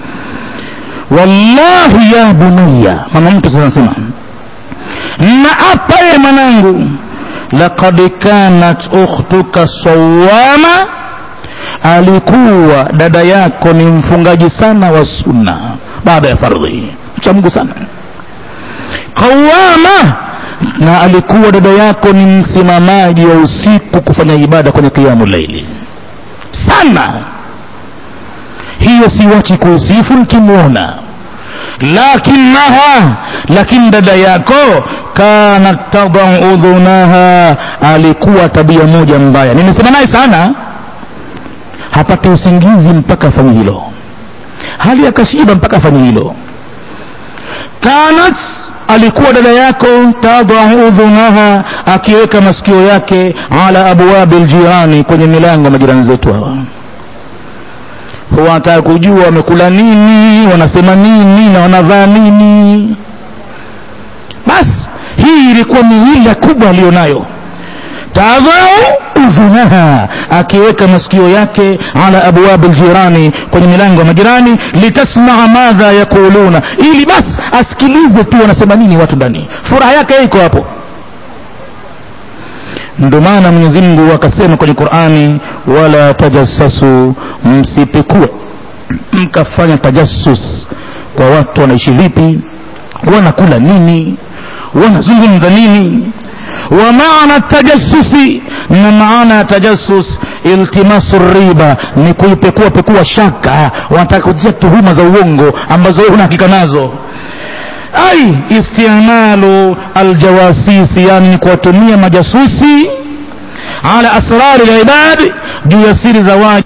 wallahi ya bunaya mama mtu sasa anasema na apa ye mwanangu laqad kanat ukhtuka sawama alikuwa dada yako ni mfungaji sana wa sunna baada ya fardhi mcha mungu sana qawama na alikuwa dada yako ni msimamaji wa usiku kufanya ibada kwenye kiamu laili sana hiyo siwachi kuusifu nikimwona lakinaha lakini dada yako kanat tadau udhunaha alikuwa tabia moja mbaya nimesema naye sana hapate usingizi mpaka afanye hilo hali akashiba mpaka afanye hilo kanat alikuwa dada yako tadau udhunaha akiweka masikio yake ala abwabi ljirani kwenye milango ya majirani zetu hawa wanataka kujua wamekula nini wanasema nini na wanavaa nini basi hii ilikuwa miila kubwa aliyonayo tadhau udhunaha akiweka masikio yake ala abwabi ljirani kwenye milango ya majirani litasmaa madha yaquluna ili basi asikilize tu wanasema nini watu ndani furaha yake iko hapo ndio maana mwenyezi mungu akasema kwenye qurani wala tajassasu msipekue mkafanya tajassus kwa watu wanaishi vipi wanakula nini wanazungumza nini wa maana tajassusi na maana ya tajassus iltimasu riba ni kuipekua pekua shaka wanataka kutia tuhuma za uongo ambazo wewe una hakika nazo ai istimalu aljawasisi yani ni kuwatumia majasusi ala asrari libadi juu ya siri za waja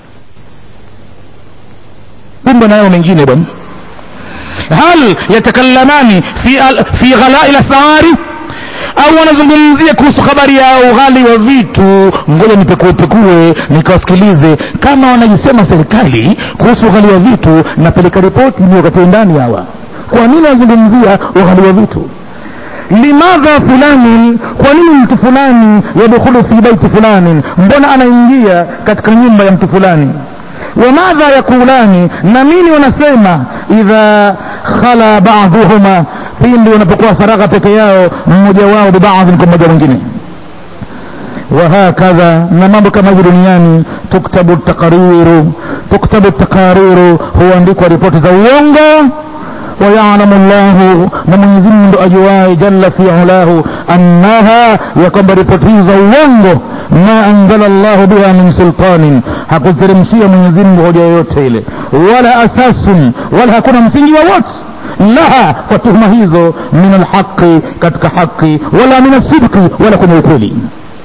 kumbe nayo mengine bwana hal yatakallamani fi, al, fi ghalai lasari au wanazungumzia kuhusu habari ya ughali wa vitu ngoja nipekuepekue nikawasikilize kama wanajisema serikali kuhusu ughali wa vitu napeleka ripoti ni wakati ndani hawa kwa nini wanazungumzia ughali wa vitu limadha fulani kwa nini mtu fulani yadkhulu fi baiti fulani mbona anaingia katika nyumba ya mtu fulani wamadha yakulani na nini wanasema idha khala baduhuma pindi wanapokuwa faragha peke yao mmoja wao bibadhin kwa mmoja mwingine wahakadha na mambo kama hivyo duniani tuktabu takariru tuktabu takariru huandikwa ripoti za uongo ويعلم الله نمن ndo ajuaye jalla fi ulahu annaha ya kwamba ripoti hizi za uongo ma anzala llahu biha min sultanin hakuteremshia mwenyezimngu hoja yoyote ile wala asasun wala hakuna msingi wowote laha kwa tuhuma hizo min alhaqi katika haqi wala min alsidqi wala kwenye ukweli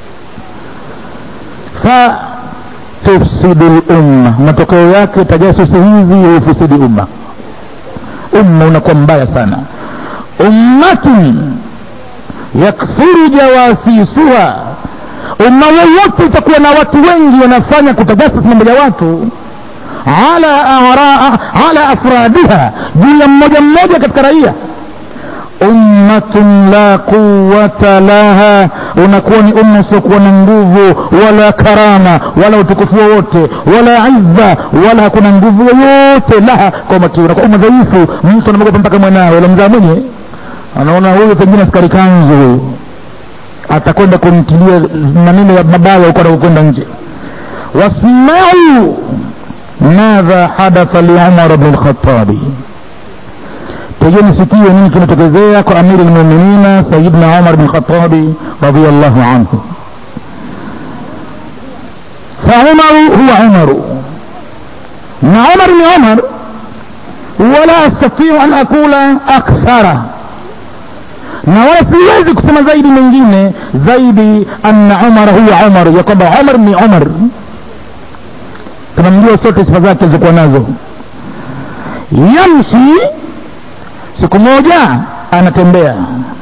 fa tufsidu lumma matokeo yake tajasusi hizi hufisidi umma umma unakuwa mbaya sana ummatun yakthuru jawasisuha umma wowote utakuwa na watu wengi wanafanya kutajasas mambo ya watu ala, ara, ala afradiha juu ya mmoja mmoja katika raia ummatun la quwata laha unakuwa ni umma usiokuwa na nguvu wala karama wala utukufu wowote wala izza wala hakuna nguvu yoyote laha kwa umati unakuwa umma dhaifu mtu anamogopa mpaka mwanawe ule mzaa mwenye anaona huyu pengine askari kanzu huyu atakwenda kumtilia maneno ya mabaya huko anakokwenda nje wasmau madha hadatha liumar bni lkhatabi tegeni sikio nini kimetokezea kwa amiri lmuminina sayidna umar bin khatabi radiallahu anhu فعمر هو عمر na عمر ni عمر ولا استطيع ان اقول اكثر na wala siwezi kusema zaidi mengine zaidi anna umar huwa umar ya kwamba umar ni umar tunamjua sote sifa zake alizokuwa nazo yamshi siku moja anatembea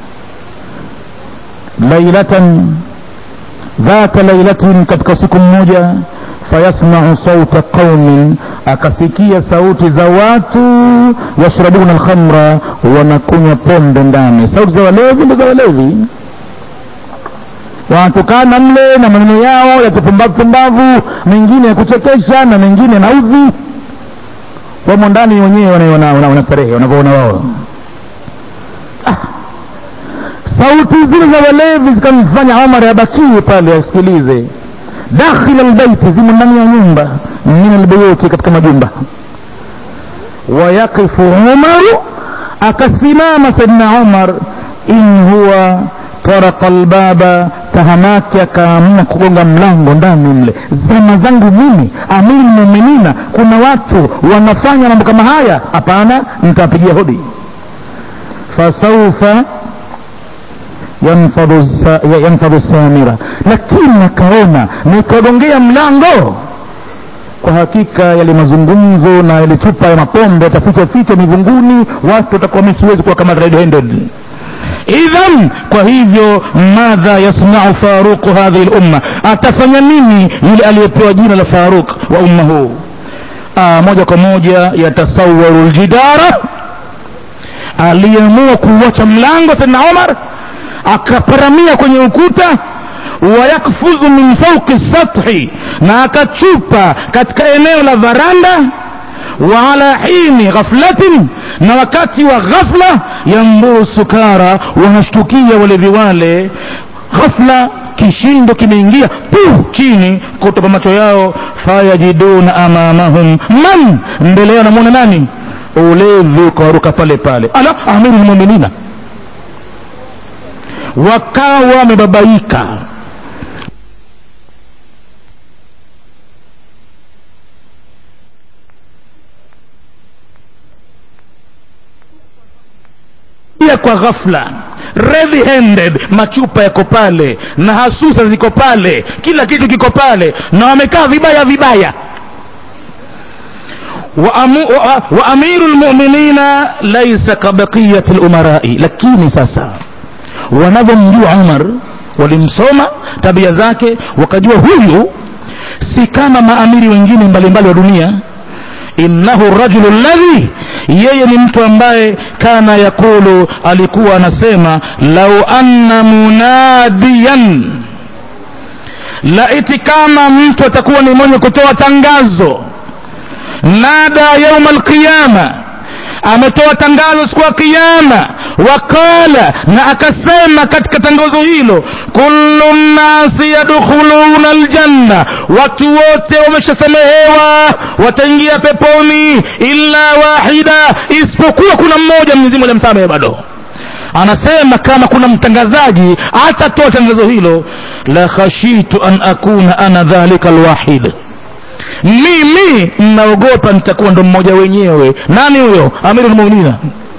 lailatan dhata lailatin katika siku mmoja fayasmau sauta qaumin akasikia sauti za watu yashrabuna alkhamra wanakunywa pombe ndani sauti za walevi ndo za walevi wanatukana mle na maneno yao ya kipumbavu pumbavu mengine ya kuchekesha na mengine yanaudhi wamo ndani wenyewe wanastarehe wanavyoona wao ah. sauti zile za walevi zikamfanya omar abakie pale asikilize dakhila albaiti zimo ndani ya nyumba min albuyuti katika majumba wayakifu umaru akasimama saidna umar in huwa taraka albaba tahamaki akaamua kugonga mlango ndani mle zama zangu mimi amiri muminina kuna watu wanafanya mambo kama haya hapana nitawapigia hodi fasaufa yanfadhu samira lakini akaona nikagongea mlango kwa hakika yale mazungumzo na yale chupa ya mapombe yataficha ficha mivunguni watu watakuwa mi siwezi kuwa kama red handed idhan kwa hivyo madha yasnau faruqu hadhihi lumma atafanya nini yule aliyepewa jina la faruq wa umma huu moja kwa moja yatasawaru ljidara aliyeamua kuuacha mlango tena omar akaparamia kwenye ukuta wayakfuzu min fauki sathi na akachupa katika eneo la varanda wa ala hini ghaflatin na wakati wa ghafla yamburu sukara wanashtukia walevi wale ghafla kishindo kimeingia pu chini kutoka macho yao fayajiduna amamahum man mbele yao namwona nani ulevi ukawaruka pale pale ala amiru lmuminina wakawa wamebabaika pia kwa ghafla ready handed machupa yako pale na hasusa ziko pale kila kitu kiko pale na wamekaa vibaya vibaya wa amiru lmuminina laisa kabaqiyati lumarai lakini sasa wanavyomjua umar walimsoma tabia zake wakajua huyu si kama maamiri wengine mbalimbali wa dunia innahu rajulu ladhi yeye ni mtu ambaye kana yakulu alikuwa anasema lau anna munadiyan laiti kama mtu atakuwa ni mwenye kutoa tangazo nada yauma alqiyama ametoa tangazo siku ya kiyama wakala na akasema katika tangazo hilo kullu nnasi yadkhuluna aljanna watu wote wameshasamehewa wataingia peponi illa wahida isipokuwa kuna mmoja mwenyezi mungu amsamehe bado anasema kama kuna mtangazaji atatoa tangazo hilo la khashitu an akuna ana dhalika alwahid mimi mnaogopa nitakuwa ndo mmoja wenyewe nani huyo amiru lmuminina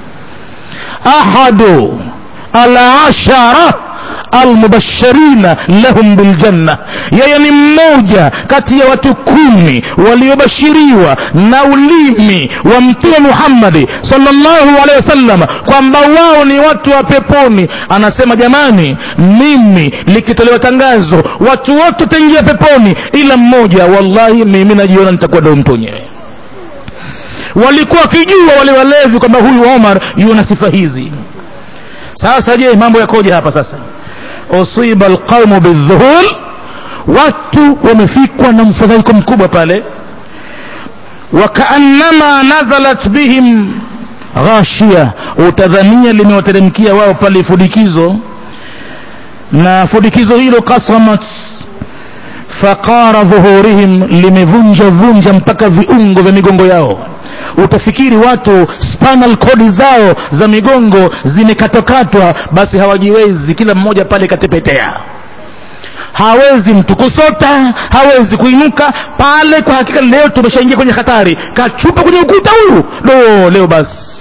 ahadu alashara almubashirina lahum biljanna yeye ni mmoja kati ya watu kumi waliobashiriwa na ulimi wa mtume muhammadi salllahu alehi wasallam kwamba wao ni watu wa peponi anasema jamani mimi likitolewa tangazo watu wote wataingia peponi ila mmoja wallahi mimi najiona nitakuwa ndo mtu wenyewe walikuwa wakijua wale walevi kwamba huyu omar yuona sifa hizi sasa je mambo yakoje hapa sasa usiba alqaumu bildhuhul watu wamefikwa na mfadhaiko mkubwa pale wakaannama nazalat bihim ghashia utadhania limewateremkia wao pale fudikizo na fudikizo hilo kasamat faqara dhuhurihim limevunja vunja mpaka viungo vya migongo yao utafikiri watu spinal cord zao za migongo zimekatwakatwa basi hawajiwezi kila mmoja pale katepetea hawezi mtu kusota hawezi kuinuka pale kwa hakika leo tumeshaingia kwenye hatari kachupa kwenye ukuta huyu do leo basi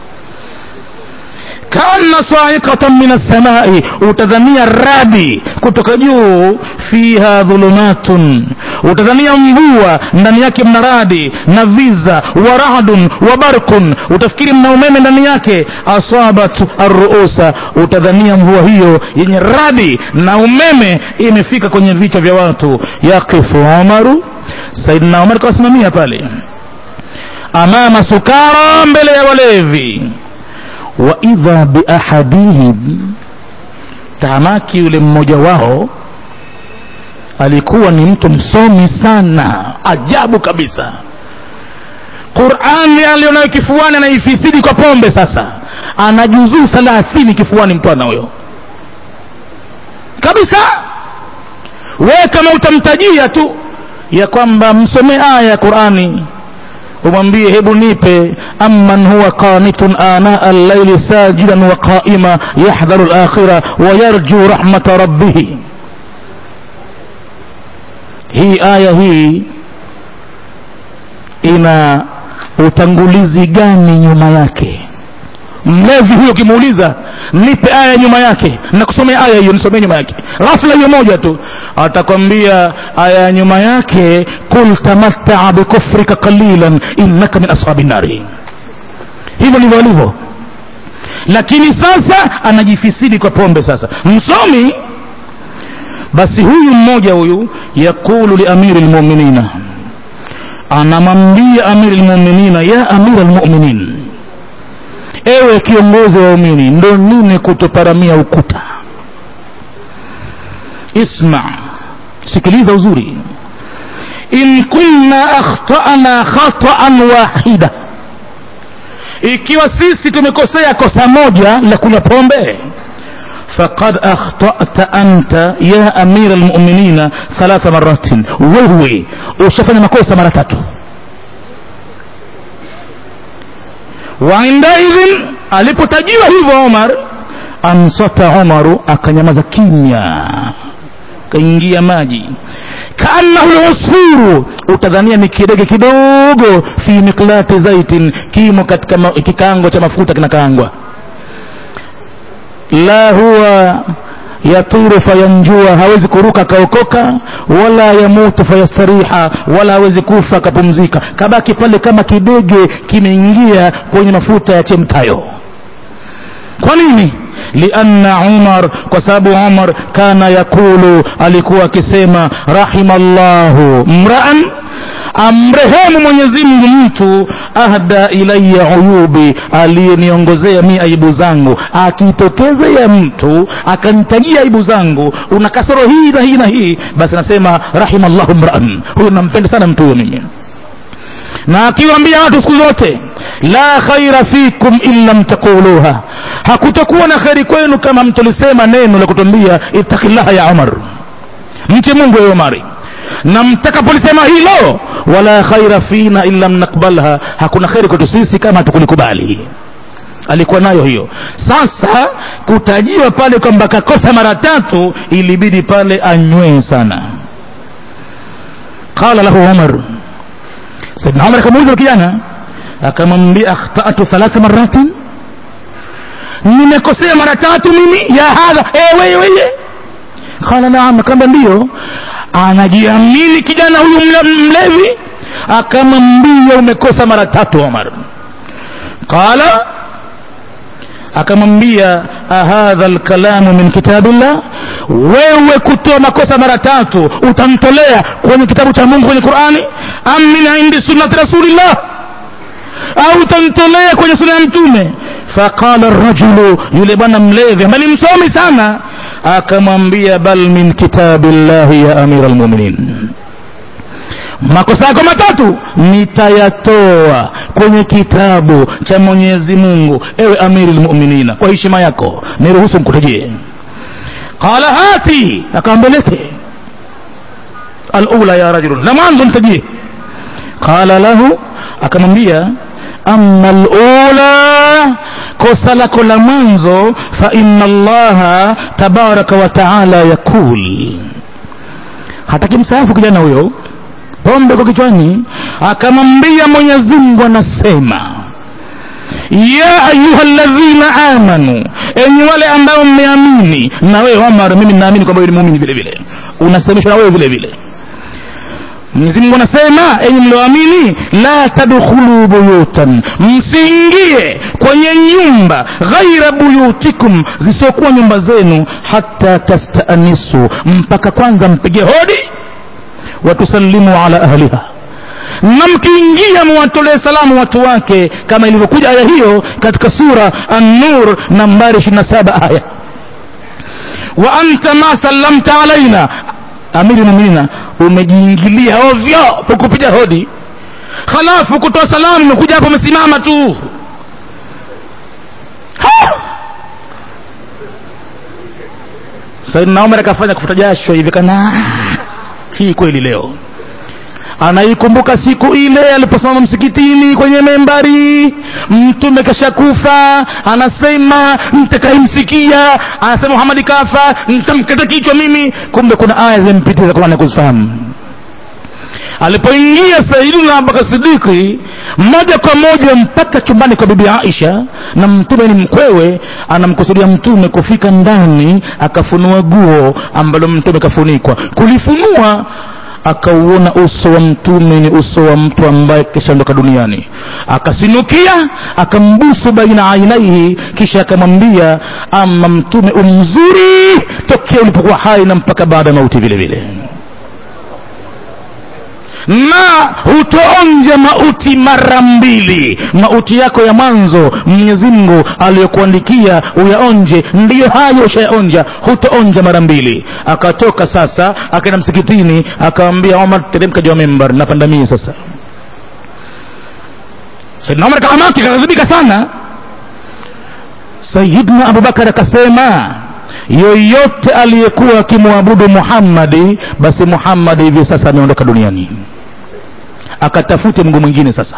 kana saikatan min assamai utadhania radi kutoka juu fiha dhulumatun utadhania mvua ndani yake mna radi na viza wa rahdun wa barkun utafikiri mna umeme ndani yake asabat arruusa utadhania mvua hiyo yenye radi na umeme imefika kwenye vichwa vya watu yaqifu umaru saidna umar kawasimamia pale amama sukara mbele ya walevi wa idha biahadihim tamaki yule mmoja wao alikuwa ni mtu msomi sana ajabu kabisa qurani alionayo kifuani anaifisidi kwa pombe sasa ana juzuu thalathini kifuani mtwana huyo kabisa we kama utamtajia tu ya kwamba msomee aya ya qurani umwambie hebu nipe amman huwa qanitun anaa allaili sajidan wa qaima yahdharu alakhira wa yarju rahmata rabbih hii aya hii ina utangulizi gani nyuma yake mlevi huyo ukimuuliza nipe aya nyuma yake nakusomea aya hiyo nisomee nyuma yake ghafla hiyo moja tu atakwambia aya ya nyuma yake kul tamattaa bikufrika qalilan innaka min ashabi nari hivyo ndivyo alivyo lakini sasa anajifisidi kwa pombe sasa msomi basi huyu mmoja huyu yaqulu liamiri lmuminina anamwambia amiri lmuminina ya amira lmuminin ewe kiongozi wa umini ndo nini kutoparamia ukuta isma sikiliza uzuri in kunna akhtana khataan wahida ikiwa sisi tumekosea kosa moja la kunywa pombe faqad akhtata anta ya amira lmuminina thalatha maratin wewe ushafanya makosa mara tatu waindaidhin alipotajiwa hivyo omar ansata umaru akanyamaza kimya kaingia maji kaannahu lusfuru utadhania ni kidege kidogo fi miklati zaitin kimo katika ma, kikango cha mafuta kinakaangwa la huwa yatiru fayanjua hawezi kuruka akaokoka wala yamutu fayastariha wala hawezi kufa akapumzika kabaki pale kama kidege kimeingia kwenye mafuta ya chemtayo kwa nini lianna umar kwa sababu umar kana yakulu alikuwa akisema rahimallahu mraan amrehemu mwenyezi mungu mtu ahda ilaya uyubi aliyeniongozea mi aibu zangu akitokezea mtu akanitajia aibu zangu una kasoro hii na hii na hii basi anasema rahimallahu mraan huyo nampenda sana mtu huyo mimi na akiwaambia watu siku zote la khaira fikum in lam taquluha hakutokuwa na kheri kwenu kama mtolisema neno la kutuambia ittaqillaha ya umar mche mungu ya umari na mtakapolisema hilo wala khaira fina in lam nakbalha hakuna kheri kwetu sisi kama hatukulikubali alikuwa nayo hiyo sasa kutajiwa pale kwamba kakosa mara tatu ilibidi pale anywee sana qala lahu umar saidna umar akamuuliza kijana akamwambia akhtatu thalatha maratin nimekosea mara tatu mimi ya hadha e, weye weye qala naam akamba ndio anajiamini kijana huyu mle- mlevi akamwambia umekosa mara tatu omar qala akamwambia ahadha lkalamu min kitabillah wewe kutoa makosa mara tatu utamtolea kwenye kitabu cha mungu kwenye qurani am min indi sunnati rasulillah au utamtolea kwenye suna ya mtume faqala rajulu yule bwana mlevi ambaye ni msomi sana akamwambia bal min kitabillahi ya amira lmuminin makosa yako matatu nitayatoa kwenye kitabu cha mwenyezi mungu ewe amiri lmuminina kwa heshima yako niruhusu mkutajie qala hati akaambelete alula ya rajulun la mwanzo mtajie qala lahu akamwambia ama lula kosa lako la mwanzo fa inna allaha tabaraka wa taala yakul hataki msaafu kijana huyo pombe kwa kichwani akamwambia mwenyezi mungu anasema ya ayuha ladhina amanu enyi wale ambao mmeamini na wewe omar mimi naamini kwamba wewe ni muumini vile vile unasemeshwa na wewe vile vile mwenyezi mungu anasema enyi mlioamini la tadkhulu buyutan msiingie kwenye nyumba ghaira buyutikum zisiokuwa nyumba zenu hata tastaanisu mpaka kwanza mpige hodi watusallimu ala ahliha na mkiingia muwatolee salamu watu wake kama ilivyokuja aya hiyo katika sura an-nur nambari 27 aya wa anta ma sallamta alaina amiri muminina umejiingilia ovyo hukupiga hodi halafu kutoa salamu umekuja hapo umesimama tu saidna umar akafanya kufuta jasho hivi kana hii kweli leo anaikumbuka siku ile aliposimama msikitini kwenye membari mtume kashakufa anasema mtakaimsikia anasema muhamadi kafa ntamkata kichwa mimi kumbe kuna aya zimpitiza kwa kuzifahamu alipoingia saidina abubakar sidiki moja kwa moja mpaka chumbani kwa bibi aisha na mtume ni mkwewe anamkusudia mtume kufika ndani akafunua guo ambalo mtume kafunikwa kulifunua akauona uso wa mtume ni uso wa mtu ambaye kishaondoka duniani akasinukia akambusu baina ainaihi kisha akamwambia ama mtume umzuri tokea ulipokuwa hai na mpaka baada ya mauti vile vile na hutoonja mauti mara mbili mauti yako ya mwanzo mwenyezi mungu aliyokuandikia uyaonje ndiyo hayo ushayaonja hutoonja mara mbili akatoka sasa akaenda msikitini akawambia omar teremka juu ya membar napanda mii sasa saidna omar kaamaki kaghadhibika sana sayidna abubakar akasema yoyote aliyekuwa akimwabudu muhammadi basi muhammadi hivi sasa ameondoka duniani akatafute mungu mwingine sasa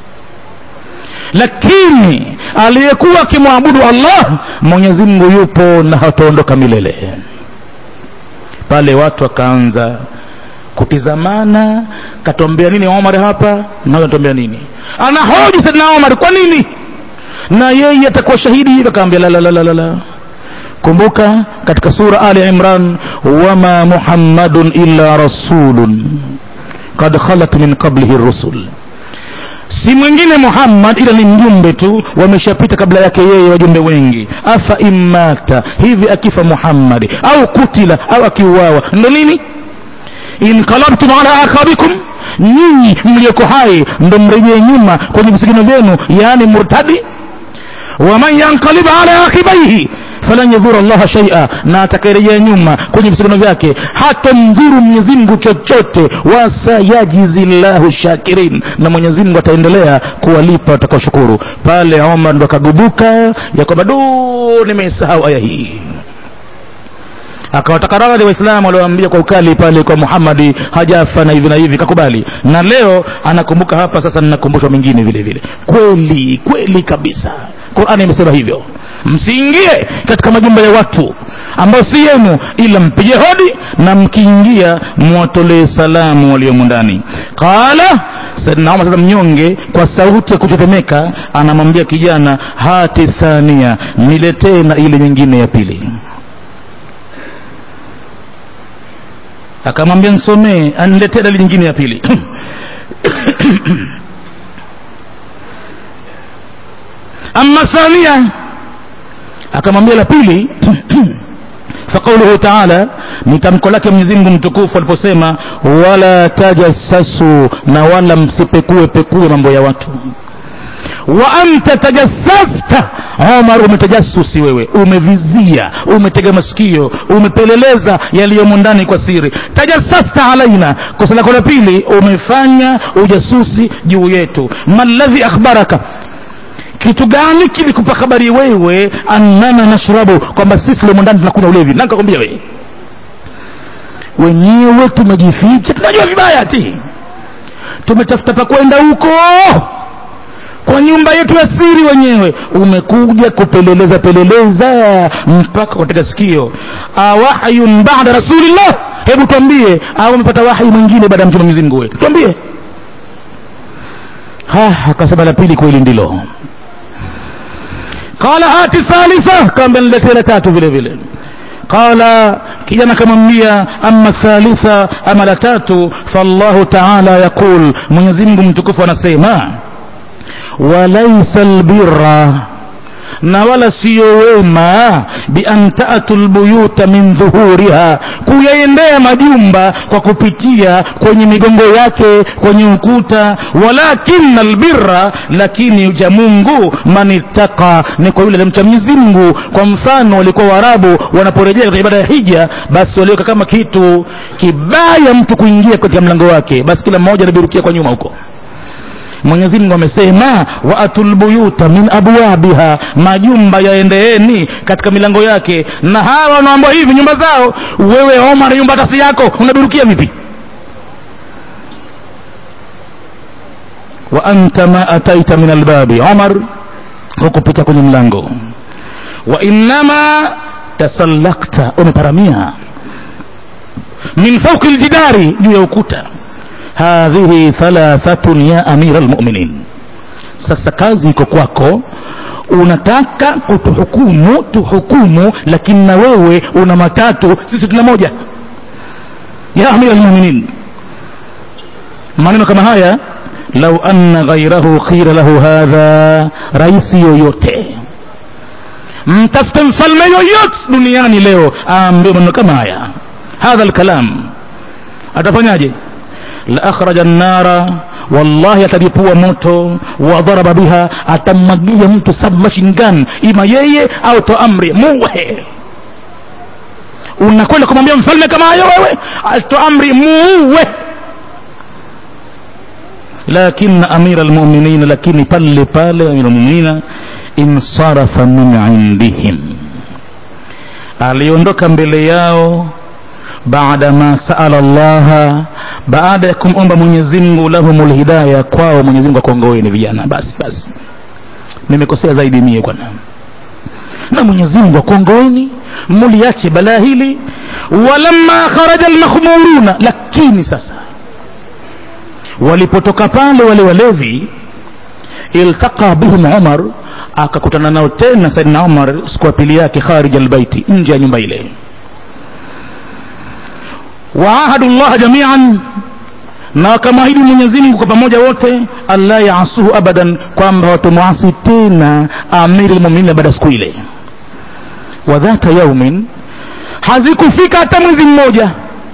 lakini aliyekuwa akimwabudu allah mwenyezi mungu yupo na hataondoka milele pale watu wakaanza kutizamana katombea nini omar hapa nawe atombea nini anahoji sadna omar kwa nini na yeye atakuwa shahidi akaambia la kumbuka katika sura ali imran wama muhammadun illa rasulun kad khalat min qablihi rusul si mwingine muhammad ila ni mjumbe tu wameshapita kabla yake yeye wajumbe wengi afa immata hivi akifa muhammadi au kutila au akiuawa ndo nini inqalabtum ala aqabikum nyinyi mlioko hai ndo mrejee nyuma kwenye visigino vyenu yaani murtadi waman yanqalib ala aqibaihi falan yadhura llaha shaia na atakayerejea nyuma kwenye visigino vyake hata mdhuru mwenyezimngu chochote wasayajizi llahu shakirin na mwenyezimngu ataendelea kuwalipa watakaoshukuru pale omar ndo akagubuka ya kwamba du nimeisahau aya hii akawataka radhi waislamu walioambia kwa ukali pale kwa muhammadi hajafa na hivi na hivi kakubali na leo anakumbuka hapa sasa ninakumbushwa mengine vile vile kweli kweli kabisa qurani imesema hivyo msiingie katika majumba ya watu ambayo si yenu ila mpige hodi na mkiingia mwatolee salamu waliomo ndani qala saidna umar sasa mnyonge kwa sauti ya kutetemeka anamwambia kijana hati thania niletee na ile nyingine ya pili akamwambia nsomee aniletee dalili nyingine ya pili ama thania akamwambia la pili faqauluhu taala ni tamko lake mwenyezimngu mtukufu aliposema wala tajassasu na wala msipekue pekue mambo ya watu wa anta tajassasta omar umetajasusi wewe umevizia umetega masikio umepeleleza yaliyomo ndani kwa siri tajassasta alaina kosa lako la pili umefanya ujasusi juu yetu maladhi akhbaraka kitu gani kilikupa habari wewe annana nashrabu kwamba sisi limo ndani tunakunywa ulevi nani kakwambia wewe wenyewe tumejificha tunajua vibaya ti tumetafuta pa kwenda huko kwa nyumba yetu ya siri wenyewe umekuja kupeleleza peleleza mpaka katika sikio awahyun bada rasulillah hebu twambie au umepata wahi mwingine baada ya mtume Mwenyezi Mungu wewe twambie ha akasema la pili kweli ndilo qala hati thalitha kaambia niletee la tatu vile vile qala kijana akamwambia ama thalitha ama la tatu fallahu taala yaqul mwenyezi mungu mtukufu anasema walaisa albirra na wala siyo wema bian tatu lbuyuta min dhuhuriha kuyaendea majumba kwa kupitia kwenye migongo yake kwenye ukuta walakina albirra lakini cha mungu man ittaqa ni kwa yule alimcha mwenyezi mungu kwa mfano walikuwa waarabu wanaporejea katika ibada ya hija basi waliweka kama kitu kibaya mtu kuingia katika mlango wake basi kila mmoja anabirukia kwa nyuma huko mwenyezi mungu amesema waatul buyuta min abwabiha majumba yaendeeni katika milango yake na hawa wanaambia hivi nyumba zao wewe omar nyumba tasi yako unabirukia vipi wa anta ma ataita min albabi omar hukupita kwenye mlango wa innama tasallakta umeparamia min fauki ljidari juu ya ukuta hadhihi thalathatun ya amira lmuminin sasa kazi iko kwako unataka kutuhukumu tuhukumu lakini na wewe una matatu sisi tuna moja ya amira lmuminin maneno kama haya lau anna ghairahu qila lahu hadha raisi yoyote mtafute mfalme yoyote duniani leo aambie maneno kama haya hadha lkalam atafanyaje la akhraja nnara wallahi atalipua moto wa dharaba biha atamwagia mtu submachine gun ima yeye au to amri muwe unakwenda kumwambia mfalme kama hayo wewe to amri muwe lakini amira almu'minin lakini pale pale amira almu'minin insarafa min indihim aliondoka mbele yao baada ma saala Allah baada ya kumomba Mwenyezi Mungu lahumul hidayah kwao Mwenyezi Mungu akongoeni vijana basi basi nimekosea zaidi mie bwana na Mwenyezi Mungu akongoeni muliache balaa hili walamma kharaja almakhmuruna lakini sasa walipotoka pale wale walevi iltaqa bihim Umar akakutana nao tena Saidina Umar siku ya pili yake kharij albaiti nje ya nyumba ile waahadu llaha jamian na wakamwahidi mwenyezi mungu kwa pamoja wote alla yaasuhu abadan kwamba watomwasi tena amiri lmuminina baada ya siku ile wa dhata yaumin hazikufika hata mwezi mmoja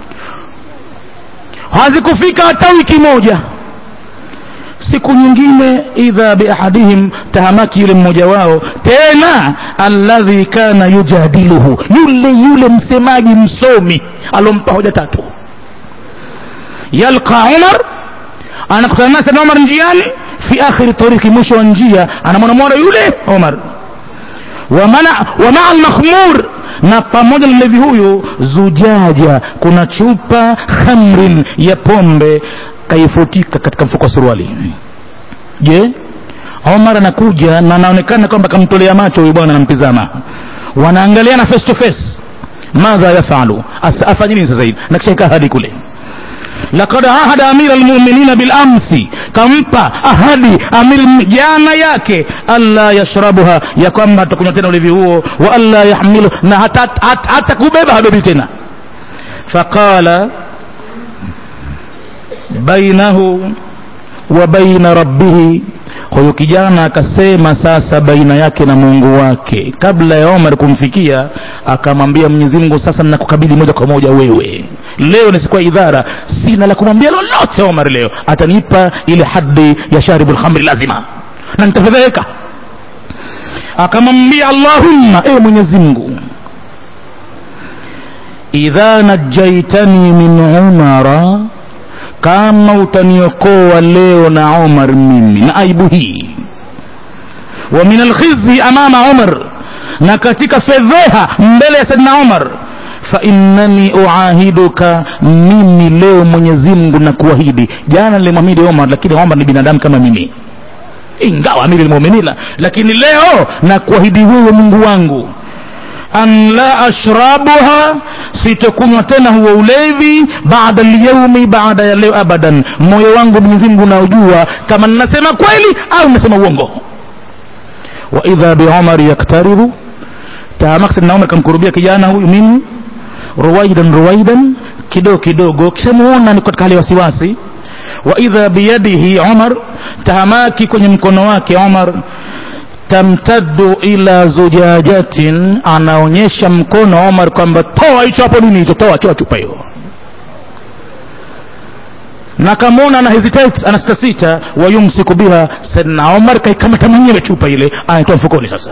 hazikufika hata wiki moja siku nyingine idha biahadihim tahamaki yule mmoja wao tena alladhi kana yujadiluhu yule yule msemaji msomi alompa hoja tatu yalqa umar anakutana naye sana umar njiani fi akhiri tariki mwisho wa njia anamwona mwana yule umar wa maa almakhmur na pamoja na mlevi huyu zujaja kuna chupa khamrin ya pombe kaifutika katika mfuko wa suruali je omar anakuja na anaonekana kwamba kamtolea macho huyu bwana anampizama wanaangaliana face to face madha yafalu afanye nini sasa hivi na kisha ikaa hadi kule laqad ahada amira almu'minina bil amsi kampa ahadi amir jana yake alla yashrabuha ya kwamba atakunywa tena ulevi huo wa alla yahmilu na hata, hata, hata kubeba habebi tena faqala bainahu wa baina rabbihi huyo kijana akasema sasa baina yake na mungu wake kabla ya omar kumfikia akamwambia mwenyezi mungu sasa ninakukabili moja kwa moja wewe leo ni siku ya idhara sina la kumwambia lolote omar leo atanipa ile hadi ya sharibu lhamri lazima na nitafedheheka akamwambia allahumma ewe mwenyezi mungu idha najaitani min umara kama utaniokoa leo na Umar mimi na aibu hii wa min alkhizyi amama Umar na katika fedheha mbele ya Saidina Umar fa innani uahiduka mimi leo Mwenyezi Mungu na kuahidi jana nilimwahidi Umar lakini Umar ni binadamu kama mimi ingawa amiri lmuminina lakini leo nakuahidi wewe mungu wangu an la ashrabuha sitokunywa tena huo ulevi baada lyaumi baada ya leo abadan moyo wangu mwenyezi mungu unaojua kama ninasema kweli au ninasema uongo wa idha biumari yaktaribu taamaksi na umar kamkurubia kijana huyu mimi ruwaidan ruwaidan kidogo kidogo kishamuona ni katika hali ya wasiwasi wa idha biyadihi umar tahamaki kwenye mkono wake umar tamtaddu ila zujajatin anaonyesha mkono omar kwamba toa hicho hapo nini hicho toa toa chupa hiyo na kamwona ana hesitate ana sitasita wayumsiku biha saidna omar kaikamata mwenyewe chupa ile anaitoa mfukoni sasa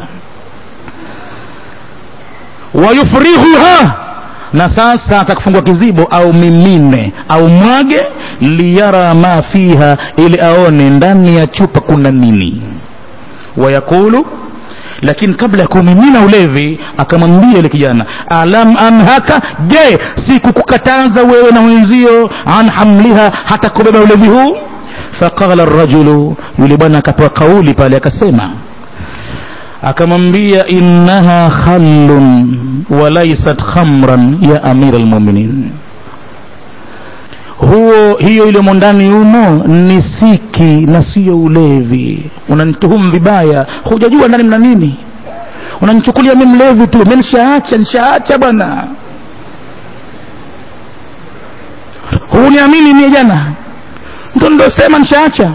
wayufrighuha na sasa atakufungua kizibo au mimine au mwage liyara ma fiha ili aone ndani ya chupa kuna nini wayaqulu lakini kabla ya kumimina ulevi akamwambia yule kijana alam anhaka je sikukukataza wewe na wenzio an hamliha hata kubeba ulevi huu faqala rajulu yule bwana akapewa kauli pale akasema akamwambia innaha khallun walaisat khamran ya amira lmuminin huo hiyo iliyomo ndani humo ni siki na siyo ulevi unanituhumu vibaya hujajua ndani mna nini unanichukulia mi mlevi tu mi nishaacha nishaacha bwana huniamini mie jana ndo ndosema nishaacha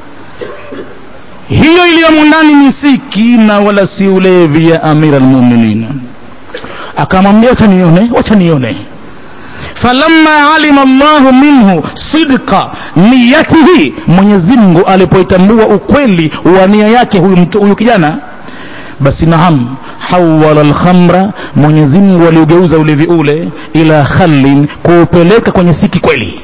hiyo iliyomo ndani ni siki na wala si ulevi ya amira lmuminin akamwambia wacha nione wacha nione falamma alima llahu minhu sidqa niyatihi mwenyezi mungu alipoitambua ukweli wa nia yake huyu, mtu- huyu kijana basi naam hawala lkhamra mwenyezi mungu aliugeuza ulevi ule ila khallin kuupeleka kwenye siki kweli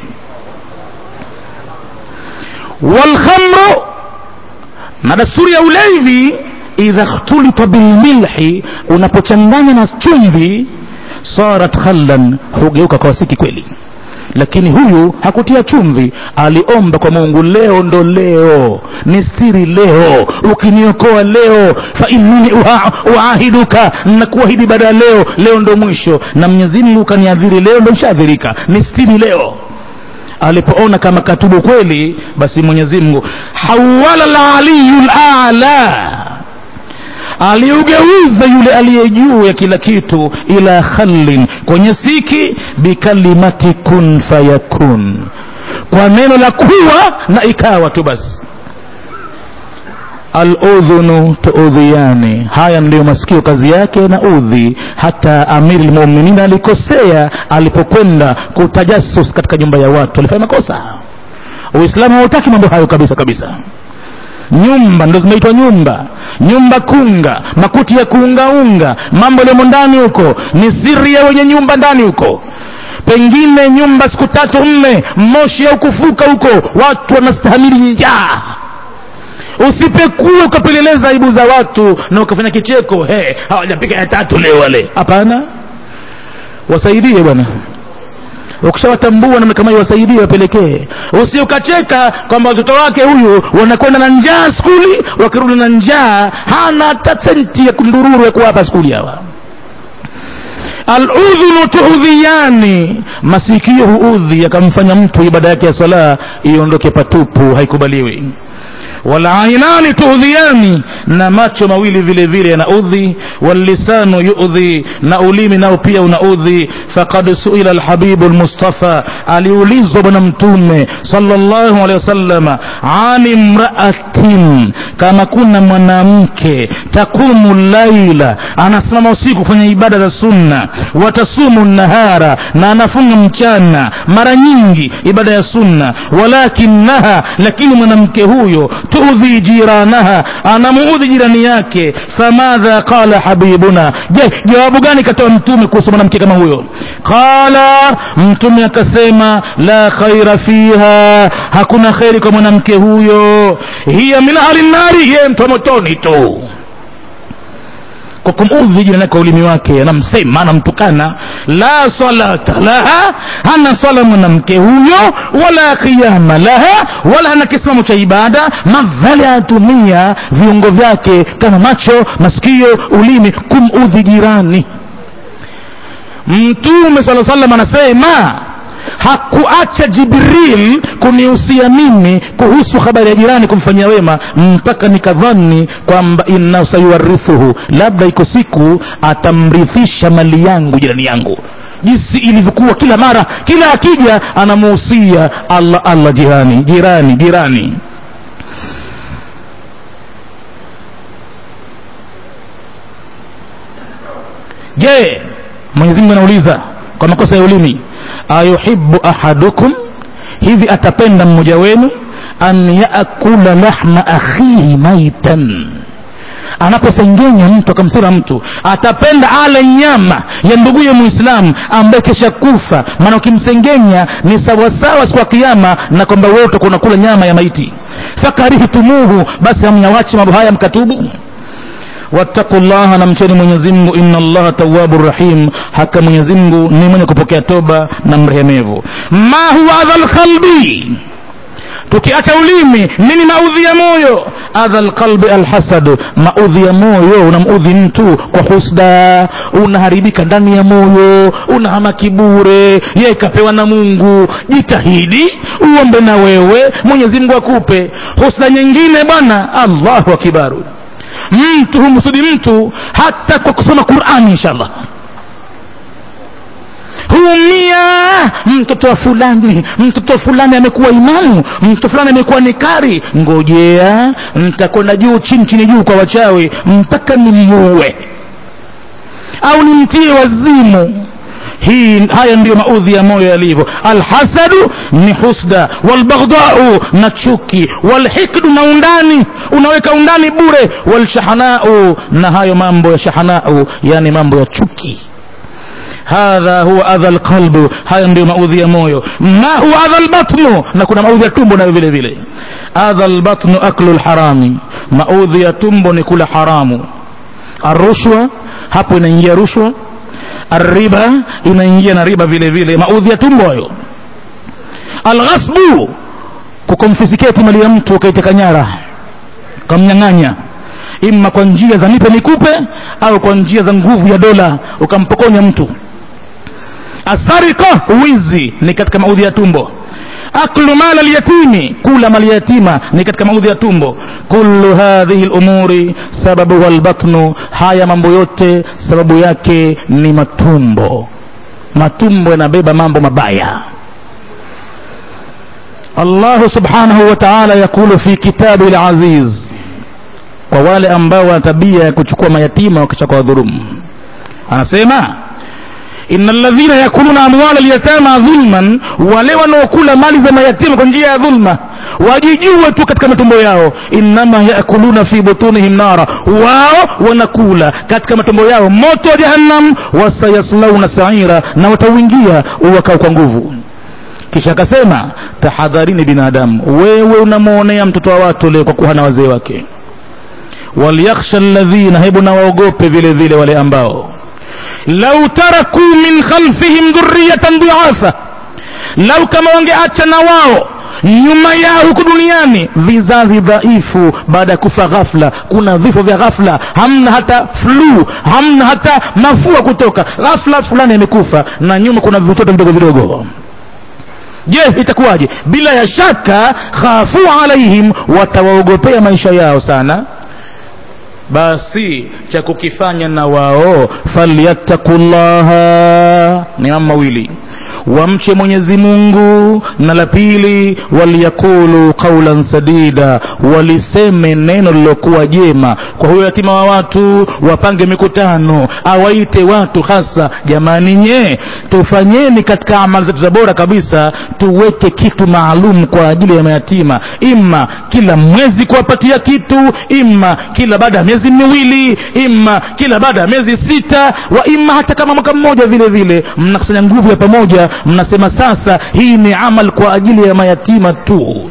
walkhamru na dasturi ya ulevi idha htulita bilmilhi unapochanganya na chumvi sarat khallan hugeuka kwa siki kweli lakini huyu hakutia chumvi aliomba kwa mungu leo ndo leo nistiri leo ukiniokoa leo fa innini uha- uahiduka nakuahidi baada ya leo leo ndo mwisho na mwenyezi mungu ukaniadhiri leo ndo nshaathirika nistiri leo alipoona kama katubu kweli basi mwenyezi mungu hawala laliyu lala aliugeuza yule aliye juu ya kila kitu ila khallin kwenye siki bikalimati kun fayakun kwa neno la kuwa na ikawa tu basi aludhunu tuudhiyani haya ndiyo masikio kazi yake na udhi hata amiri lmuminin alikosea alipokwenda kutajasus katika nyumba ya watu alifanya makosa uislamu hautaki mambo hayo kabisa kabisa nyumba ndo zinaitwa nyumba nyumba kunga makuti ya kuungaunga mambo yaliyomo ndani huko ni siri ya wenye nyumba ndani huko pengine nyumba siku tatu nne moshi au kufuka huko watu wanastahamili njaa usipekue ukapeleleza aibu za watu na ukafanya kicheko he hawajapika ya tatu leo wale hapana wasaidie bwana ukishawatambua namna kama hiyo wasaidie wapelekee usi ukacheka kwamba watoto wake huyu wanakwenda na njaa skuli wakirudi na njaa hana hata senti ya kundururu ya kuwapa skuli hawa aludhunu tuudhiyani masikio huudhi yakamfanya mtu ibada yake ya sala iondoke patupu haikubaliwi walainani tuudhiani na macho mawili vile vile yanaudhi wallisanu yudhi na ulimi nao pia unaudhi faqad suila alhabibu lmustafa aliulizwa bwana mtume sallallahu alaihi wasallama an imraatin kama kuna mwanamke taqumu laila anasimama usiku kufanya ibada za sunna watasumu nahara na anafunga mchana mara nyingi ibada ya sunna walakinaha lakini mwanamke huyo tuudhi jiranaha anamuudhi jirani yake famadha qala habibuna je jawabu gani katoa mtume kuhusu mwanamke kama huyo qala mtume akasema la khaira fiha hakuna kheri kwa mwanamke huyo hiya min ahli nnari ye mtu wa motoni tu kwa kumudhi jirani kwa ulimi wake anamsema anamtukana la salata laha hana swala mwanamke huyo wala qiyama laha wala hana kisimamo cha ibada madhali atumia viungo vyake kama macho masikio ulimi kumudhi jirani mtume sala salam anasema hakuacha jibril kunihusia mimi kuhusu habari ya jirani kumfanyia wema mpaka nikadhani kwamba innahu sayuwarithuhu labda iko siku atamrithisha mali yangu jirani yangu jinsi ilivyokuwa kila mara kila akija anamuhusia allah allah jirani jirani jirani je mwenyezi mungu anauliza kwa makosa ya ulimi ayuhibu ahadukum hivi atapenda mmoja wenu an yakula lahma akhihi maitan anaposengenya mtu akamsema mtu atapenda ale nyama ya nduguye muislamu ambaye kesha kufa maana ukimsengenya ni sawasawa siku ya kiama na kwamba wewe utakuwa unakula nyama ya maiti fakarihtumuhu basi hamnyawachi mambo haya mkatubu wattaqu llaha na mcheni mwenyezi mungu inna allaha tawabu rahim haka mwenyezi mungu ni mwenye kupokea toba na mrehemevu ma huwa adha lqalbi tukiacha ulimi nini maudhi ya moyo adha lqalbi alhasadu maudhi ya moyo unamudhi mtu kwa husda unaharibika ndani ya moyo unahama kibure ye kapewa na mungu jitahidi uombe na wewe mwenyezi mungu akupe husda nyingine bwana allahu akibaru mtu humsudi mtu hata kwa kusoma qurani inshallah huumia mtoto wa fulani mtoto wa fulani amekuwa imamu mtoto fulani amekuwa nikari ngojea ntakwenda juu chini chini juu kwa wachawi mpaka nimuue au nimtie wazimu hii haya ndiyo maudhi ya moyo yalivyo alhasadu ni husda walbaghdau na chuki walhikdu na undani unaweka undani bure walshahanau na hayo mambo ya shahanau yani mambo ya chuki hadha huwa adha lqalbu haya ndiyo maudhi ya moyo ma huwa adha lbatnu na kuna maudhi ya tumbo nayo vile vile adha lbatnu aklu lharami maudhi ya tumbo ni kula haramu arushwa hapo inaingia rushwa arriba inaingia na riba vile vile maudhi ya tumbo hayo alghasbu kukomfisiketi mali ya mtu ukaiteka nyara ukamnyang'anya ima kwa njia za nipe nikupe au kwa njia za nguvu ya dola ukampokonya mtu asarika wizi ni katika maudhi ya tumbo aklu mala lyatimi kula mali yatima ni katika maudhi ya tumbo kullu hadhihi lumuri sababuha lbatnu haya mambo yote sababu yake ni matumbo matumbo yanabeba mambo mabaya allahu subhanahu wa taala yaqulu fi kitabi laziz kwa wale ambao wana tabia ya kuchukua mayatima wakisha kwa dhulumu anasema inna alladhina yakuluna amwala alyatama dhulman wale wanaokula mali za mayatima kwa njia ya dhulma wajijue tu katika matumbo yao innama yakuluna fi butunihim nara wao wanakula katika matumbo yao moto wa jahannam wasayaslauna saira na watauingia uwakao kwa nguvu kisha akasema tahadharini binadamu wewe unamwonea mtoto wa watu leo kwa kuwa hana wazee wake walyakhsha alladhina hebu na waogope vile vile wale ambao lau taraku min khalfihim dhurriyatan duafa lau kama wangeacha na wao nyuma yao huku duniani vizazi dhaifu baada ya kufa ghafla kuna vifo vya ghafla hamna hata flu hamna hata mafua kutoka ghafla fulani amekufa na nyuma kuna vitoto vidogo vidogo je itakuwaje bila ya shaka khafu alaihim watawaogopea maisha yao sana basi cha kukifanya na wao falyattaqullaha ni mambo mawili wamche mwenyezi mungu na la pili waliyakulu qaulan sadida waliseme neno lilokuwa jema kwa huyo yatima wa watu wapange mikutano awaite watu hasa jamani nye tufanyeni katika amali zetu za bora kabisa tuweke kitu maalum kwa ajili ya mayatima ima kila mwezi kuwapatia kitu ima kila baada ya miezi miwili ima kila baada ya miezi sita wa ima hata kama mwaka mmoja vile vile mnakusanya nguvu ya pamoja mnasema sasa hii ni amal kwa ajili ya mayatima tu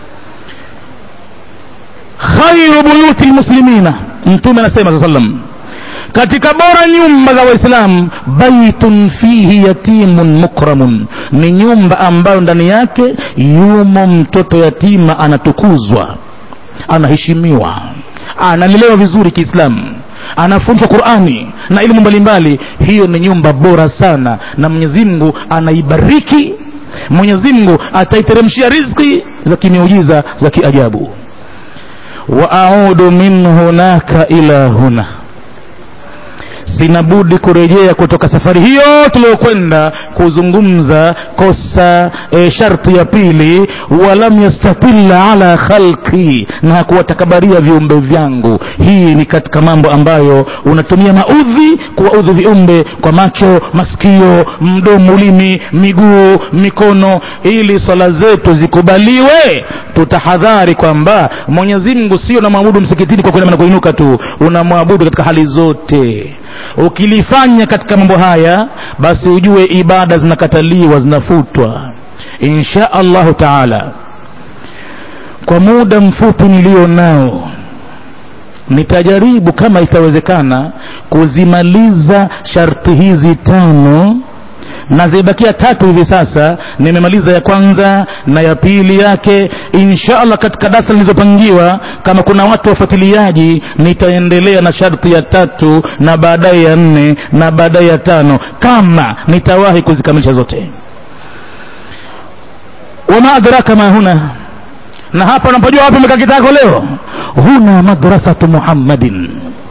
khairu buyuti lmuslimina mtume anasema saa salam katika bora nyumba za waislamu baitun fihi yatimun mukramun ni nyumba ambayo ndani yake yumo mtoto yatima anatukuzwa anaheshimiwa analelewa vizuri kiislamu anafunzwa qurani na elimu mbalimbali hiyo ni nyumba bora sana na mwenyezi mungu anaibariki mwenyezi mungu ataiteremshia rizki za kimiujiza za kiajabu wa audu min hunaka ila huna sina budi kurejea kutoka safari hiyo tuliyokwenda kuzungumza kosa e, sharti ya pili walam yastatilla ala khalqi na kuwatakabaria viumbe vyangu hii ni katika mambo ambayo unatumia maudhi kuwaudhi viumbe kwa macho masikio mdomo ulimi miguu mikono ili swala zetu zikubaliwe tutahadhari kwamba mwenyezi mungu sio namwabudu msikitini kwa kuinama na kuinuka tu unamwabudu katika hali zote ukilifanya katika mambo haya basi ujue ibada zinakataliwa zinafutwa insha allahu taala kwa muda mfupi nilio nao nitajaribu kama itawezekana kuzimaliza sharti hizi tano na zimebakia tatu hivi sasa nimemaliza ya kwanza na ya pili yake insha allah katika darasa nilizopangiwa kama kuna watu wafuatiliaji nitaendelea na sharti ya tatu na baadaye ya nne na baadaye ya tano kama nitawahi kuzikamilisha zote wama adraka ma huna na hapa unapojua wapi umekaa kitako leo huna madrasatu muhammadin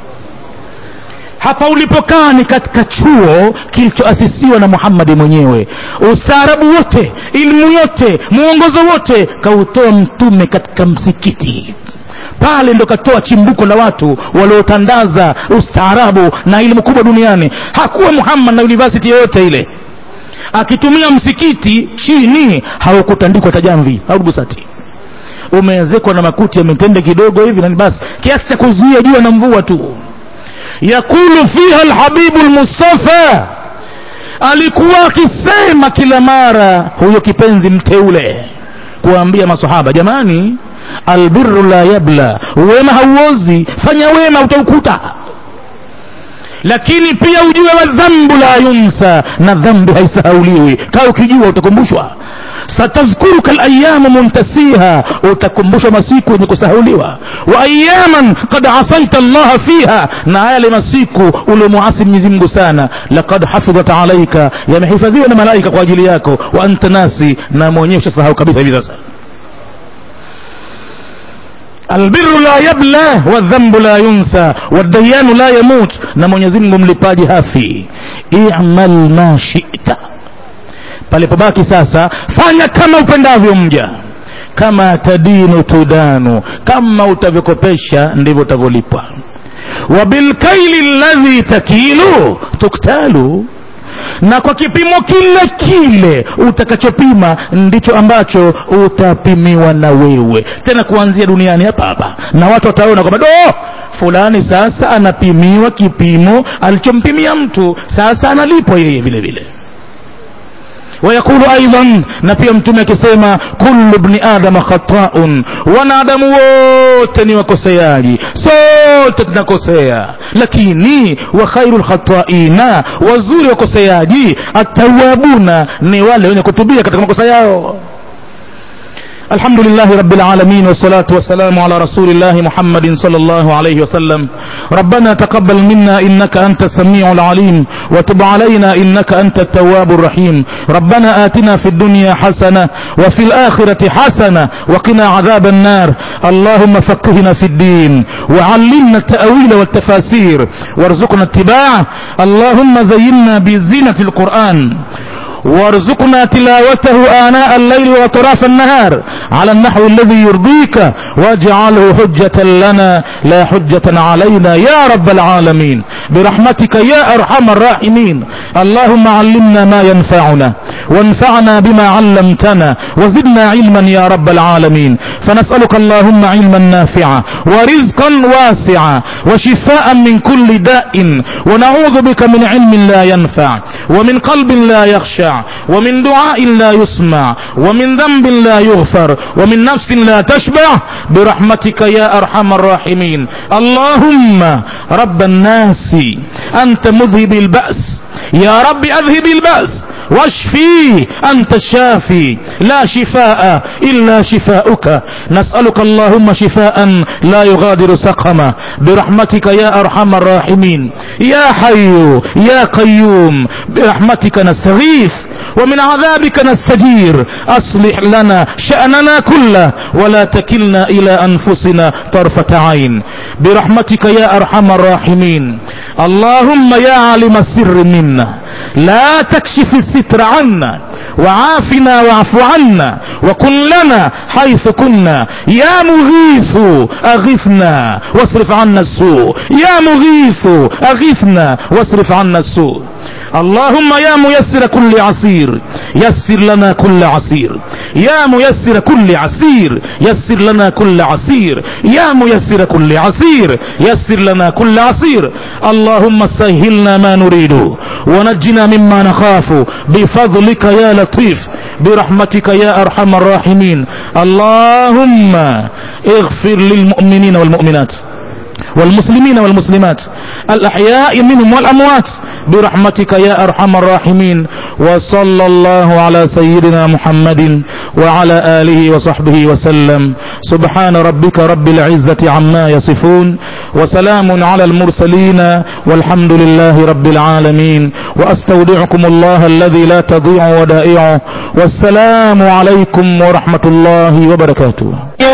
hapa ulipokaa ni katika chuo kilichoasisiwa na muhammadi mwenyewe ustaarabu wote ilmu yote mwongozo wote kautoa mtume katika msikiti pale ndo katoa chimbuko la watu waliotandaza ustaarabu na elimu kubwa duniani hakuwa muhammad na university yoyote ile akitumia msikiti chini haukutandikwa tajamvi au gusati umeezekwa na makuti ya mitende kidogo hivi nani basi kiasi cha kuzuia jua na mvua tu yakulu fiha alhabibu lmustafa alikuwa akisema kila mara huyo kipenzi mteule kuwaambia masahaba jamani albiru la yabla wema hauozi fanya wema utaukuta lakini pia ujue wa dhambu la yunsa na dhambi haisahauliwi kaa ukijua utakumbushwa satadhkuruka layamu muntasiha utakumbushwa masiku yenye kusahauliwa wa ayaman kad asaita llaha fiha na yale masiku uliomuasi mwenyezi mungu sana lakad hafidhat alaika yamehifadhiwa na malaika kwa ajili yako wa anta nasi na mwenyewe ushasahau kabisa hivi sasa albiru la yabla wadhambu la yunsa wadayanu la yamut na mwenyezi mungu mlipaji hafi imal ma shita palipobaki sasa fanya kama upendavyo mja kama tadinu tudanu kama utavyokopesha ndivyo utavyolipwa wabilkaili ladhi takilu tuktalu na kwa kipimo kile kile utakachopima ndicho ambacho utapimiwa na wewe tena kuanzia duniani hapa hapa na watu wataona kwamba do fulani sasa anapimiwa kipimo alichompimia mtu sasa analipwa yeye vile vile wayaqulu aidan na pia mtume akisema kullu bni adama khataun wanadamu wote ni wakoseaji sote tunakosea lakini wa khairu lkhataina wazuri wakoseaji atawabuna ni wale wenye kutubia katika makosa yao الحمد لله رب العالمين والصلاة والسلام على رسول الله محمد صلى الله عليه وسلم ربنا تقبل منا إنك أنت السميع العليم وتب علينا إنك أنت التواب الرحيم ربنا آتنا في الدنيا حسنة وفي الآخرة حسنة وقنا عذاب النار اللهم فقهنا في الدين وعلمنا التأويل والتفاسير وارزقنا اتباعه اللهم زينا بزينة القرآن وارزقنا تلاوته آناء الليل وأطراف النهار على النحو الذي يرضيك واجعله حجة لنا لا حجة علينا يا رب العالمين برحمتك يا أرحم الراحمين اللهم علمنا ما ينفعنا وانفعنا بما علمتنا وزدنا علما يا رب العالمين فنسألك اللهم علما نافعا ورزقا واسعا وشفاء من كل داء ونعوذ بك من علم لا ينفع ومن قلب لا يخشع ومن دعاء لا يسمع ومن ذنب لا يغفر ومن نفس لا تشبع برحمتك يا أرحم الراحمين اللهم رب الناس أنت مذهب البأس يا رب أذهب البأس واشفي أنت الشافي لا شفاء إلا شفاؤك نسألك اللهم شفاء لا يغادر سقما برحمتك يا أرحم الراحمين يا حي يا قيوم برحمتك نستغيث ومن عذابك نستجير أصلح لنا شأننا كله ولا تكلنا إلى أنفسنا طرفة عين برحمتك يا أرحم الراحمين اللهم يا عالم السر منا لا تكشف الستر عنا وعافنا واعف عنا وكن لنا حيث كنا يا مغيث أغثنا واصرف عنا السوء يا مغيث أغثنا واصرف عنا السوء اللهم يا ميسر كل عسير يسر لنا كل عسير يا ميسر كل عسير يسر لنا كل عسير يا ميسر كل عسير يسر لنا كل عسير اللهم سهلنا ما نريد ونجنا مما نخاف بفضلك يا لطيف برحمتك يا ارحم الراحمين اللهم اغفر للمؤمنين والمؤمنات والمسلمين والمسلمات الأحياء منهم والأموات برحمتك يا أرحم الراحمين وصلى الله على سيدنا محمد وعلى آله وصحبه وسلم سبحان ربك رب العزة عما يصفون وسلام على المرسلين والحمد لله رب العالمين وأستودعكم الله الذي لا تضيع ودائعه والسلام عليكم ورحمة الله وبركاته